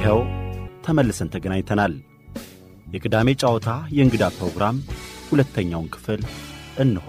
ይኸው ተመልሰን ተገናኝተናል። የቅዳሜ ጨዋታ የእንግዳ ፕሮግራም ሁለተኛውን ክፍል እንሆ።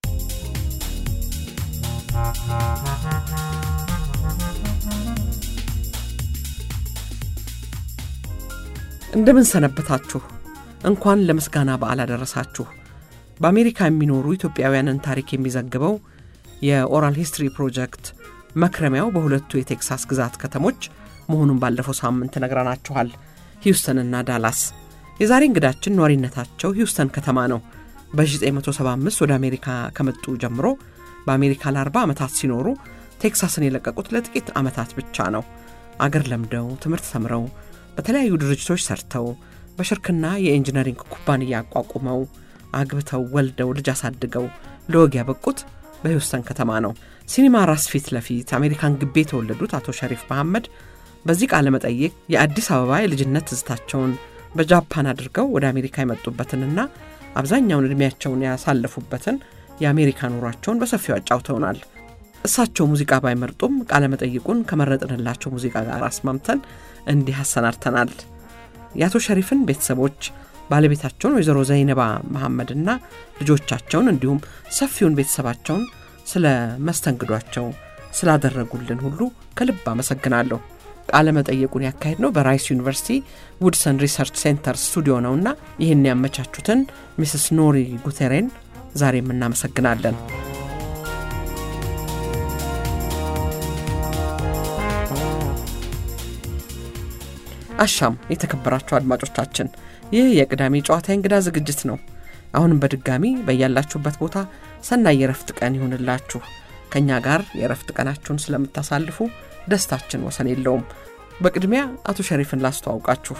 እንደምን ሰነበታችሁ። እንኳን ለምስጋና በዓል አደረሳችሁ። በአሜሪካ የሚኖሩ ኢትዮጵያውያንን ታሪክ የሚዘግበው የኦራል ሂስትሪ ፕሮጀክት መክረሚያው በሁለቱ የቴክሳስ ግዛት ከተሞች መሆኑን ባለፈው ሳምንት ነግረናችኋል፣ ሂውስተንና ዳላስ። የዛሬ እንግዳችን ነዋሪነታቸው ሂውስተን ከተማ ነው። በ1975 ወደ አሜሪካ ከመጡ ጀምሮ በአሜሪካ ለ40 ዓመታት ሲኖሩ ቴክሳስን የለቀቁት ለጥቂት ዓመታት ብቻ ነው። አገር ለምደው ትምህርት ተምረው በተለያዩ ድርጅቶች ሰርተው በሽርክና የኢንጂነሪንግ ኩባንያ አቋቁመው አግብተው ወልደው ልጅ አሳድገው ለወግ ያበቁት በሂውስተን ከተማ ነው። ሲኒማ ራስ ፊት ለፊት አሜሪካን ግቢ የተወለዱት አቶ ሸሪፍ መሐመድ በዚህ ቃለ መጠይቅ የአዲስ አበባ የልጅነት ትዝታቸውን በጃፓን አድርገው ወደ አሜሪካ የመጡበትንና አብዛኛውን ዕድሜያቸውን ያሳለፉበትን የአሜሪካ ኑሯቸውን በሰፊው አጫውተውናል። እሳቸው ሙዚቃ ባይመርጡም ቃለ መጠይቁን ከመረጥንላቸው ሙዚቃ ጋር አስማምተን እንዲህ አሰናድተናል። የአቶ ሸሪፍን ቤተሰቦች ባለቤታቸውን ወይዘሮ ዘይነባ መሐመድና ልጆቻቸውን እንዲሁም ሰፊውን ቤተሰባቸውን ስለ መስተንግዷቸው ስላደረጉልን ሁሉ ከልብ አመሰግናለሁ። ቃለ መጠየቁን ያካሄድ ነው በራይስ ዩኒቨርሲቲ ውድሰን ሪሰርች ሴንተር ስቱዲዮ ነውና ይህን ያመቻቹትን ሚስስ ኖሪ ጉቴሬን ዛሬም እናመሰግናለን። አሻም የተከበራችሁ አድማጮቻችን፣ ይህ የቅዳሜ ጨዋታ እንግዳ ዝግጅት ነው። አሁንም በድጋሚ በያላችሁበት ቦታ ሰናይ የረፍት ቀን ይሁንላችሁ። ከእኛ ጋር የረፍት ቀናችሁን ስለምታሳልፉ ደስታችን ወሰን የለውም። በቅድሚያ አቶ ሸሪፍን ላስተዋውቃችሁ።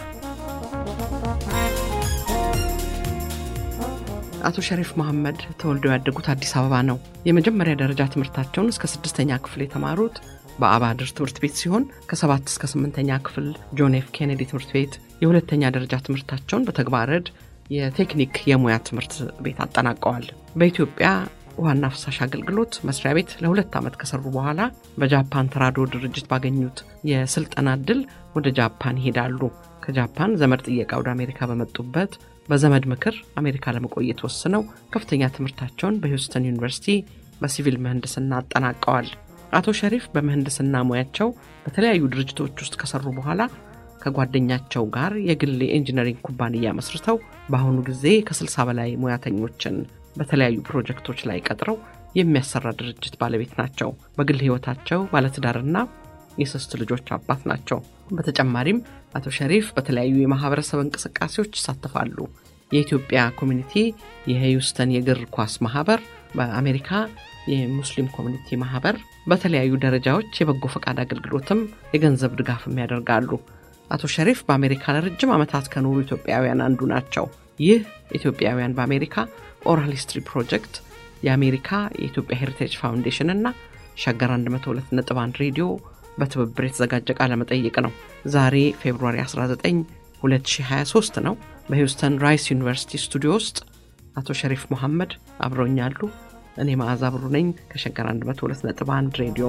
አቶ ሸሪፍ መሐመድ ተወልደው ያደጉት አዲስ አበባ ነው። የመጀመሪያ ደረጃ ትምህርታቸውን እስከ ስድስተኛ ክፍል የተማሩት በአባድር ትምህርት ቤት ሲሆን ከሰባት እስከ ስምንተኛ ክፍል ጆን ኤፍ ኬኔዲ ትምህርት ቤት የሁለተኛ ደረጃ ትምህርታቸውን በተግባረ ዕድ የቴክኒክ የሙያ ትምህርት ቤት አጠናቀዋል። በኢትዮጵያ ውሃና ፍሳሽ አገልግሎት መስሪያ ቤት ለሁለት ዓመት ከሰሩ በኋላ በጃፓን ተራድኦ ድርጅት ባገኙት የስልጠና እድል ወደ ጃፓን ይሄዳሉ። ከጃፓን ዘመድ ጥየቃ ወደ አሜሪካ በመጡበት በዘመድ ምክር አሜሪካ ለመቆየት ወስነው ከፍተኛ ትምህርታቸውን በሂውስተን ዩኒቨርሲቲ በሲቪል ምህንድስና አጠናቀዋል። አቶ ሸሪፍ በምህንድስና ሙያቸው በተለያዩ ድርጅቶች ውስጥ ከሰሩ በኋላ ከጓደኛቸው ጋር የግል የኢንጂነሪንግ ኩባንያ መስርተው በአሁኑ ጊዜ ከ60 በላይ ሙያተኞችን በተለያዩ ፕሮጀክቶች ላይ ቀጥረው የሚያሰራ ድርጅት ባለቤት ናቸው። በግል ሕይወታቸው ባለትዳርና የሶስት ልጆች አባት ናቸው። በተጨማሪም አቶ ሸሪፍ በተለያዩ የማህበረሰብ እንቅስቃሴዎች ይሳተፋሉ። የኢትዮጵያ ኮሚኒቲ፣ የሂውስተን የእግር ኳስ ማህበር፣ በአሜሪካ የሙስሊም ኮሚኒቲ ማህበር በተለያዩ ደረጃዎች የበጎ ፈቃድ አገልግሎትም የገንዘብ ድጋፍም ያደርጋሉ። አቶ ሸሪፍ በአሜሪካ ለረጅም ዓመታት ከኖሩ ኢትዮጵያውያን አንዱ ናቸው። ይህ ኢትዮጵያውያን በአሜሪካ ኦራል ሂስትሪ ፕሮጀክት የአሜሪካ የኢትዮጵያ ሄሪቴጅ ፋውንዴሽን እና ሸገር 102.1 ሬዲዮ በትብብር የተዘጋጀ ቃለ መጠይቅ ነው። ዛሬ ፌብሩዋሪ 19 2023 ነው። በሂውስተን ራይስ ዩኒቨርሲቲ ስቱዲዮ ውስጥ አቶ ሸሪፍ መሐመድ አብረውኛሉ። እኔ መዓዛ ብሩ ነኝ ከሸገር 102.1 ሬዲዮ።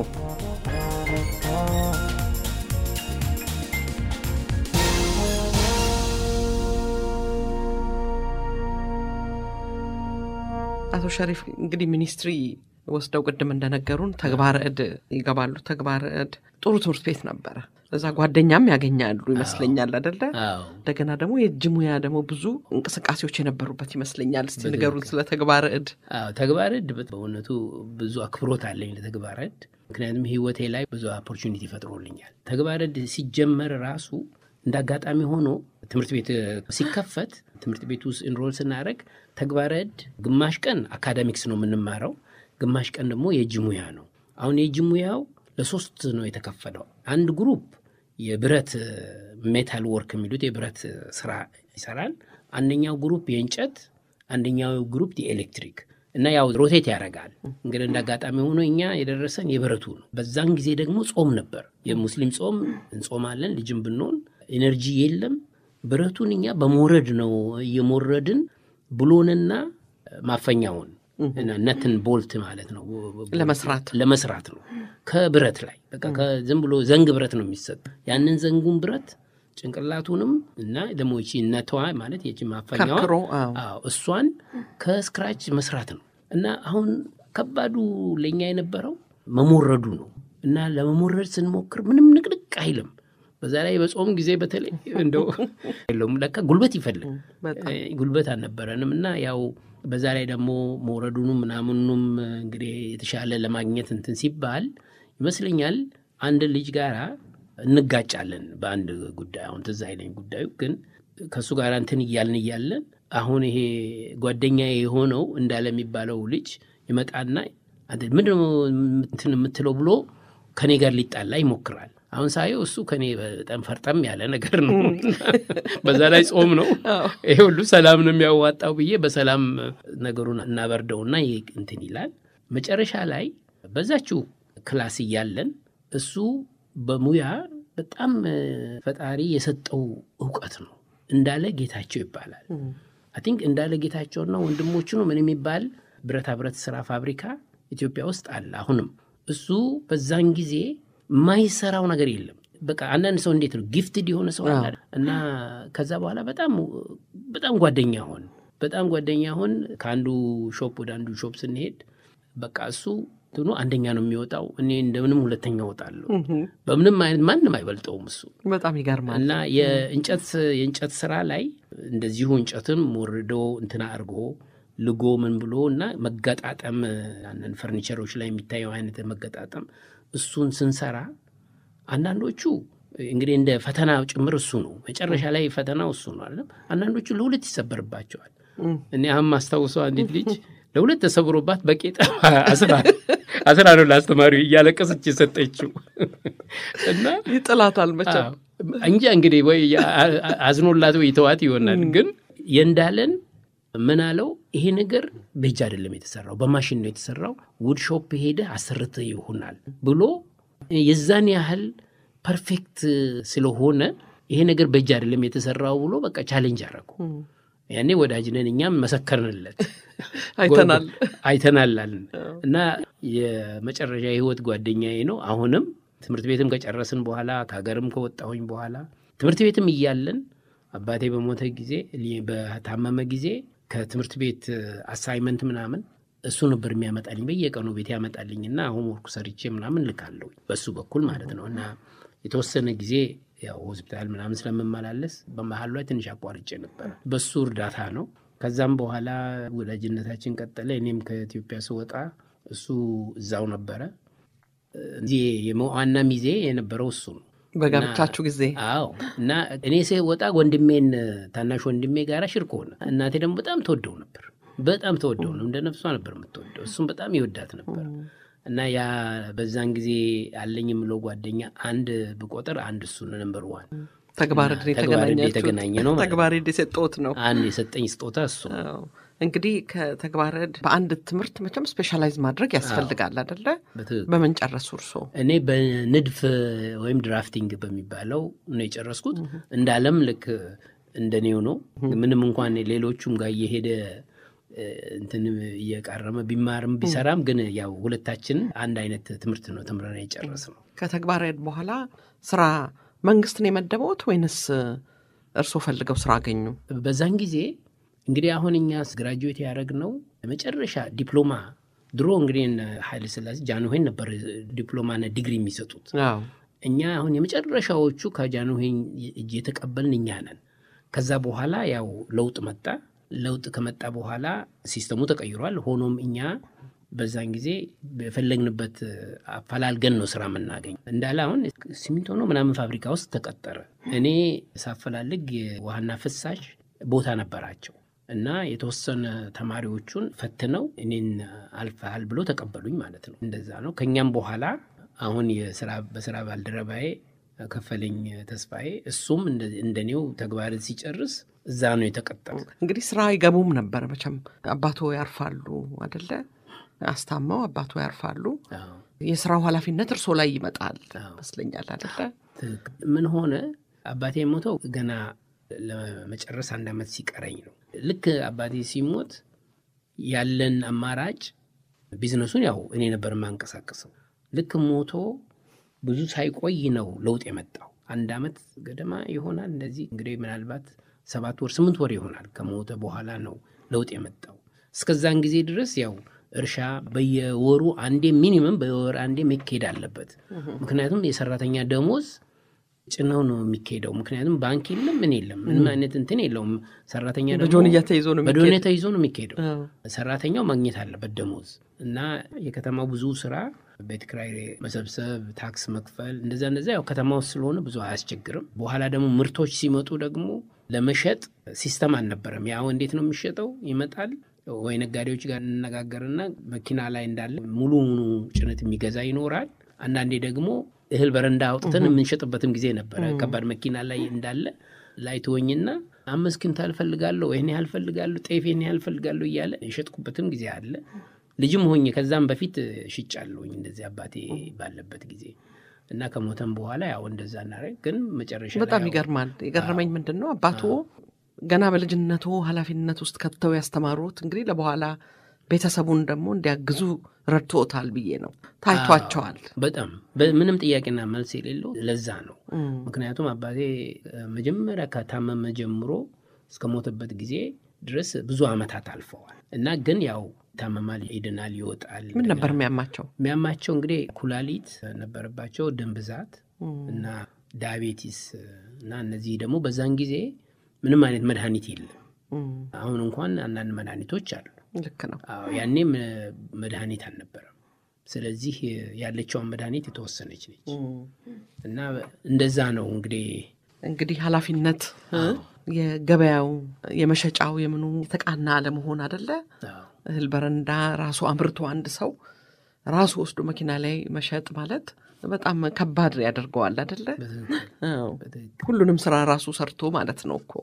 አቶ ሸሪፍ እንግዲህ ሚኒስትሪ ወስደው ቅድም እንደነገሩን ተግባረ ዕድ ይገባሉ። ተግባረ ዕድ ጥሩ ትምህርት ቤት ነበረ። እዛ ጓደኛም ያገኛሉ ይመስለኛል አደለ? እንደገና ደግሞ የእጅ ሙያ ደግሞ ብዙ እንቅስቃሴዎች የነበሩበት ይመስለኛል። እስቲ ንገሩን ስለ ተግባረ ዕድ። ተግባረ ዕድ በእውነቱ ብዙ አክብሮት አለኝ ለተግባረ ዕድ። ምክንያቱም ህይወቴ ላይ ብዙ ኦፖርቹኒቲ ፈጥሮልኛል። ተግባረ ዕድ ሲጀመር ራሱ እንደ አጋጣሚ ሆኖ ትምህርት ቤት ሲከፈት ትምህርት ቤት ውስጥ ኢንሮል ስናደረግ ተግባረ ዕድ ግማሽ ቀን አካዳሚክስ ነው የምንማረው ግማሽ ቀን ደግሞ የእጅ ሙያ ነው። አሁን የእጅ ሙያው ለሶስት ነው የተከፈለው። አንድ ግሩፕ የብረት ሜታል ወርክ የሚሉት የብረት ስራ ይሰራል። አንደኛው ግሩፕ የእንጨት፣ አንደኛው ግሩፕ የኤሌክትሪክ እና ያው ሮቴት ያደርጋል። እንግዲህ እንደ አጋጣሚ ሆኖ እኛ የደረሰን የብረቱ ነው። በዛን ጊዜ ደግሞ ጾም ነበር፣ የሙስሊም ጾም እንጾማለን። ልጅም ብንሆን ኤነርጂ የለም። ብረቱን እኛ በሞረድ ነው እየሞረድን ብሎንና ማፈኛውን ነትን ቦልት ማለት ነው ለመስራት ለመስራት ነው ከብረት ላይ በቃ ዝም ብሎ ዘንግ ብረት ነው የሚሰጥ ያንን ዘንጉን ብረት ጭንቅላቱንም እና ደግሞ ይቺ ነተዋ ማለት ይቺ ማፈኛዋ ከርክሮ አዎ። አዎ እሷን ከስክራች መስራት ነው እና አሁን ከባዱ ለእኛ የነበረው መሞረዱ ነው እና ለመሞረድ ስንሞክር ምንም ንቅንቅ አይልም። በዛ ላይ በጾም ጊዜ በተለይ እንደው የለውም ለካ ጉልበት ይፈልግ በጣም እ፣ ጉልበት አልነበረንም እና ያው በዛ ላይ ደግሞ መውረዱንም ምናምኑም እንግዲህ የተሻለ ለማግኘት እንትን ሲባል ይመስለኛል አንድ ልጅ ጋራ እንጋጫለን በአንድ ጉዳይ። አሁን ትዝ አይለኝ ጉዳዩ ግን ከእሱ ጋር እንትን እያልን እያለን አሁን ይሄ ጓደኛ የሆነው እንዳለ የሚባለው ልጅ ይመጣና አንተ ምንድን ነው እንትን የምትለው ብሎ ከኔ ጋር ሊጣላ ይሞክራል። አሁን ሳየው እሱ ከኔ በጣም ፈርጠም ያለ ነገር ነው። በዛ ላይ ጾም ነው። ይሄ ሁሉ ሰላም ነው የሚያዋጣው ብዬ በሰላም ነገሩን እናበርደውና ይሄ እንትን ይላል። መጨረሻ ላይ በዛችው ክላስ እያለን እሱ በሙያ በጣም እ፣ ፈጣሪ የሰጠው እውቀት ነው። እንዳለ ጌታቸው ይባላል። አይ ቲንክ እንዳለ ጌታቸውና ወንድሞቹ ነው ምን የሚባል ብረታ ብረት ስራ ፋብሪካ ኢትዮጵያ ውስጥ አለ። አሁንም እሱ በዛን ጊዜ የማይሰራው ነገር የለም። በቃ አንዳንድ ሰው እንዴት ነው ጊፍትድ የሆነ ሰው አለ እና ከዛ በኋላ በጣም በጣም ጓደኛ ሆን በጣም ጓደኛ ሆን ከአንዱ ሾፕ ወደ አንዱ ሾፕ ስንሄድ በቃ እሱ እንትኑ አንደኛ ነው የሚወጣው፣ እኔ እንደምንም ሁለተኛ እወጣለሁ። በምንም አይነት ማንም አይበልጠውም እሱ በጣም ይገርማል። እና የእንጨት የእንጨት ስራ ላይ እንደዚሁ እንጨትን ሞርዶ እንትና አድርጎ ልጎ ምን ብሎ እና መገጣጠም አንዳንድ ፈርኒቸሮች ላይ የሚታየው አይነት መገጣጠም እሱን ስንሰራ አንዳንዶቹ እንግዲህ እንደ ፈተና ጭምር እሱ ነው። መጨረሻ ላይ ፈተናው እሱ ነው አይደለም። አንዳንዶቹ ለሁለት ይሰበርባቸዋል። እኔ አሁን ማስታውሰው አንዲት ልጅ ለሁለት ተሰብሮባት በቄጠ አስራ አስራ ነው ለአስተማሪው እያለቀሰች የሰጠችው እና ይጥላታል መቼም። አዎ። እንጃ እንግዲህ ወይ አዝኖላት ወይ ተዋት ይሆናል። ግን የእንዳለን ምን አለው ይሄ ነገር በእጅ አይደለም የተሰራው በማሽን ነው የተሰራው፣ ውድ ሾፕ ሄደ አሰርተ ይሆናል ብሎ የዛን ያህል ፐርፌክት ስለሆነ ይሄ ነገር በእጅ አይደለም የተሰራው ብሎ በቃ ቻሌንጅ አደረጉ። ያኔ ወዳጅነን እኛም መሰከርንለት አይተናል። አይተናል አልን እና የመጨረሻ የህይወት ጓደኛዬ ነው። አሁንም ትምህርት ቤትም ከጨረስን በኋላ ከሀገርም ከወጣሁኝ በኋላ ትምህርት ቤትም እያለን አባቴ በሞተ ጊዜ በታመመ ጊዜ ከትምህርት ቤት አሳይመንት ምናምን እሱ ነበር የሚያመጣልኝ በየቀኑ ቤት ያመጣልኝና አሁን ወርኩ ሰርቼ ምናምን ልካለሁ በሱ በኩል ማለት ነው እና የተወሰነ ጊዜ ያው ሆስፒታል ምናምን ስለምመላለስ በመሀል ላይ ትንሽ አቋርጬ ነበረ። በሱ እርዳታ ነው። ከዛም በኋላ ወዳጅነታችን ቀጠለ። እኔም ከኢትዮጵያ ስወጣ እሱ እዛው ነበረ። እዚህ የመዋና ሚዜ የነበረው እሱ ነው። በጋብቻችሁ ጊዜ አዎ። እና እኔ ስወጣ ወንድሜን ታናሽ ወንድሜ ጋር ሽርክ ሆነ። እናቴ ደግሞ በጣም ተወደው ነበር። በጣም ተወደው ነው፣ እንደ ነፍሷ ነበር የምትወደው። እሱም በጣም ይወዳት ነበር። እና ያ በዛን ጊዜ አለኝ የምለው ጓደኛ አንድ ብቆጥር አንድ እሱ ነው፣ ነምበር ዋን ተግባር ተግባር የተገናኘ ነው ማለት ነው። ተግባር የሰጠሁት ነው። አንድ የሰጠኝ ስጦታ እሱ ነው። አዎ። እንግዲህ ከተግባረድ በአንድ ትምህርት መቼም ስፔሻላይዝ ማድረግ ያስፈልጋል አደለ? በትክክል በምን ጨረሱ እርሶ? እኔ በንድፍ ወይም ድራፍቲንግ በሚባለው ነው የጨረስኩት። እንዳለም ልክ እንደኔው ነው። ምንም እንኳን ሌሎቹም ጋር እየሄደ እንትን እየቃረመ ቢማርም ቢሰራም ግን ያው ሁለታችን አንድ አይነት ትምህርት ነው ተምረን የጨረስነው። ከተግባረድ በኋላ ስራ መንግስት ነው የመደበውት ወይንስ እርሶ ፈልገው ስራ አገኙ? በዛን ጊዜ እንግዲህ አሁን እኛ ግራጁዌት ያደረግነው መጨረሻ ዲፕሎማ ድሮ እንግዲህ እነ ኃይለ ሥላሴ ጃንሆይን ነበር ዲፕሎማና ዲግሪ የሚሰጡት። አዎ። እኛ አሁን የመጨረሻዎቹ ከጃንሆይ እጅ የተቀበልን እኛ ነን። ከዛ በኋላ ያው ለውጥ መጣ። ለውጥ ከመጣ በኋላ ሲስተሙ ተቀይሯል። ሆኖም እኛ በዛን ጊዜ በፈለግንበት አፈላልገን ነው ስራ የምናገኝ። እንዳለ አሁን ሲሚንቶ ነው ምናምን ፋብሪካ ውስጥ ተቀጠረ። እኔ ሳፈላልግ የውሃና ፍሳሽ ቦታ ነበራቸው እና የተወሰነ ተማሪዎቹን ፈትነው እኔን አልፈሃል ብሎ ተቀበሉኝ ማለት ነው። እንደዛ ነው። ከኛም በኋላ አሁን የስራ በስራ ባልደረባዬ ከፈለኝ ተስፋዬ እሱም እንደኔው ተግባርን ሲጨርስ እዛ ነው የተቀጠሩ። እንግዲህ ስራ አይገቡም ነበር መቼም አባቶ ያርፋሉ አደለ? አስታመው አባቶ ያርፋሉ። የስራው ኃላፊነት እርሶ ላይ ይመጣል ይመስለኛል አደለ? ምን ሆነ አባቴ የሞተው ገና ለመጨረስ አንድ ዓመት ሲቀረኝ ነው። ልክ አባቴ ሲሞት ያለን አማራጭ ቢዝነሱን ያው እኔ ነበር የማንቀሳቀሰው። ልክ ሞቶ ብዙ ሳይቆይ ነው ለውጥ የመጣው። አንድ ዓመት ገደማ ይሆናል እንደዚህ እንግዲህ ምናልባት ሰባት ወር ስምንት ወር ይሆናል ከሞተ በኋላ ነው ለውጥ የመጣው። እስከዛን ጊዜ ድረስ ያው እርሻ በየወሩ አንዴ ሚኒመም በወር አንዴ መካሄድ አለበት። ምክንያቱም የሰራተኛ ደሞዝ ጭነው ነው የሚካሄደው። ምክንያቱም ባንክ የለም ምን የለም ምንም አይነት እንትን የለውም። ሰራተኛ ደግሞ በጆንያ ተይዞ ነው የሚካሄድ። በዶኔ ተይዞ ነው የሚካሄደው። አዎ። ሰራተኛው ማግኘት አለበት ደሞዝ እና የከተማው ብዙ ስራ ቤት ኪራይ መሰብሰብ፣ ታክስ መክፈል እንደዛ እንደዛ ያው ከተማ ውስጥ ስለሆነ ብዙ አያስቸግርም። በኋላ ደግሞ ምርቶች ሲመጡ ደግሞ ለመሸጥ ሲስተም አልነበረም። ያው እንዴት ነው የሚሸጠው? ይመጣል ወይ ነጋዴዎች ጋር እንነጋገርና መኪና ላይ እንዳለ ሙሉ ሙሉ ጭነት የሚገዛ ይኖራል። አንዳንዴ ደግሞ እህል በረንዳ አውጥተን የምንሸጥበትም ጊዜ ነበረ። ከባድ መኪና ላይ እንዳለ ላይ ትወኝና አምስት ኩንታል ፈልጋለሁ፣ ይህን ያህል ፈልጋለሁ፣ ጤፍ ይህን ያህል ፈልጋለሁ እያለ የሸጥኩበትም ጊዜ አለ። ልጅም ሆኜ ከዛም በፊት ሽጫለሁኝ እንደዚህ አባቴ ባለበት ጊዜ እና ከሞተም በኋላ ያው እንደዛ እናደርግ ግን መጨረሻ ላይ በጣም ያው ይገርማል። የገረመኝ ምንድን ነው አባቱ ገና በልጅነቱ ኃላፊነት ውስጥ ከተው ያስተማሩት እንግዲህ ለበኋላ ቤተሰቡን ደግሞ እንዲያግዙ ረድቶታል ብዬ ነው። ታይቷቸዋል። በጣም በምንም ጥያቄና መልስ የሌለው ለዛ ነው። እም፣ ምክንያቱም አባቴ እ፣ መጀመሪያ ከታመመ ጀምሮ እስከ ሞተበት ጊዜ ድረስ ብዙ ዓመታት አልፈዋል እና ግን ያው ይታመማል፣ ይድናል፣ ይወጣል። ምን ነበር የሚያማቸው? የሚያማቸው እንግዲህ ኩላሊት ነበረባቸው፣ ደም ብዛት እም፣ እና ዳያቤቲስ እና እነዚህ ደግሞ በዛን ጊዜ ምንም አይነት መድኃኒት የለም። እም፣ አሁን እንኳን አንዳንድ መድኃኒቶች አሉ። ልክ ነው። አዎ ያኔም እ፣ መድኃኒት አልነበረም። ስለዚህ እ፣ ያለችውን መድኃኒት የተወሰነች ነች እም፣ እና እንደዛ ነው እንግዲህ እንግዲህ ኃላፊነት እ፣ የገበያው የመሸጫው የምኑ የተቃና አለመሆን አደለ? አዎ እህል በረንዳ ራሱ አምርቶ አንድ ሰው ራሱ ወስዶ መኪና ላይ መሸጥ ማለት በጣም ከባድ ያደርገዋል አደለ? በትክክል አዎ። በትክክል ሁሉንም ስራ ራሱ ሰርቶ ማለት ነው እኮ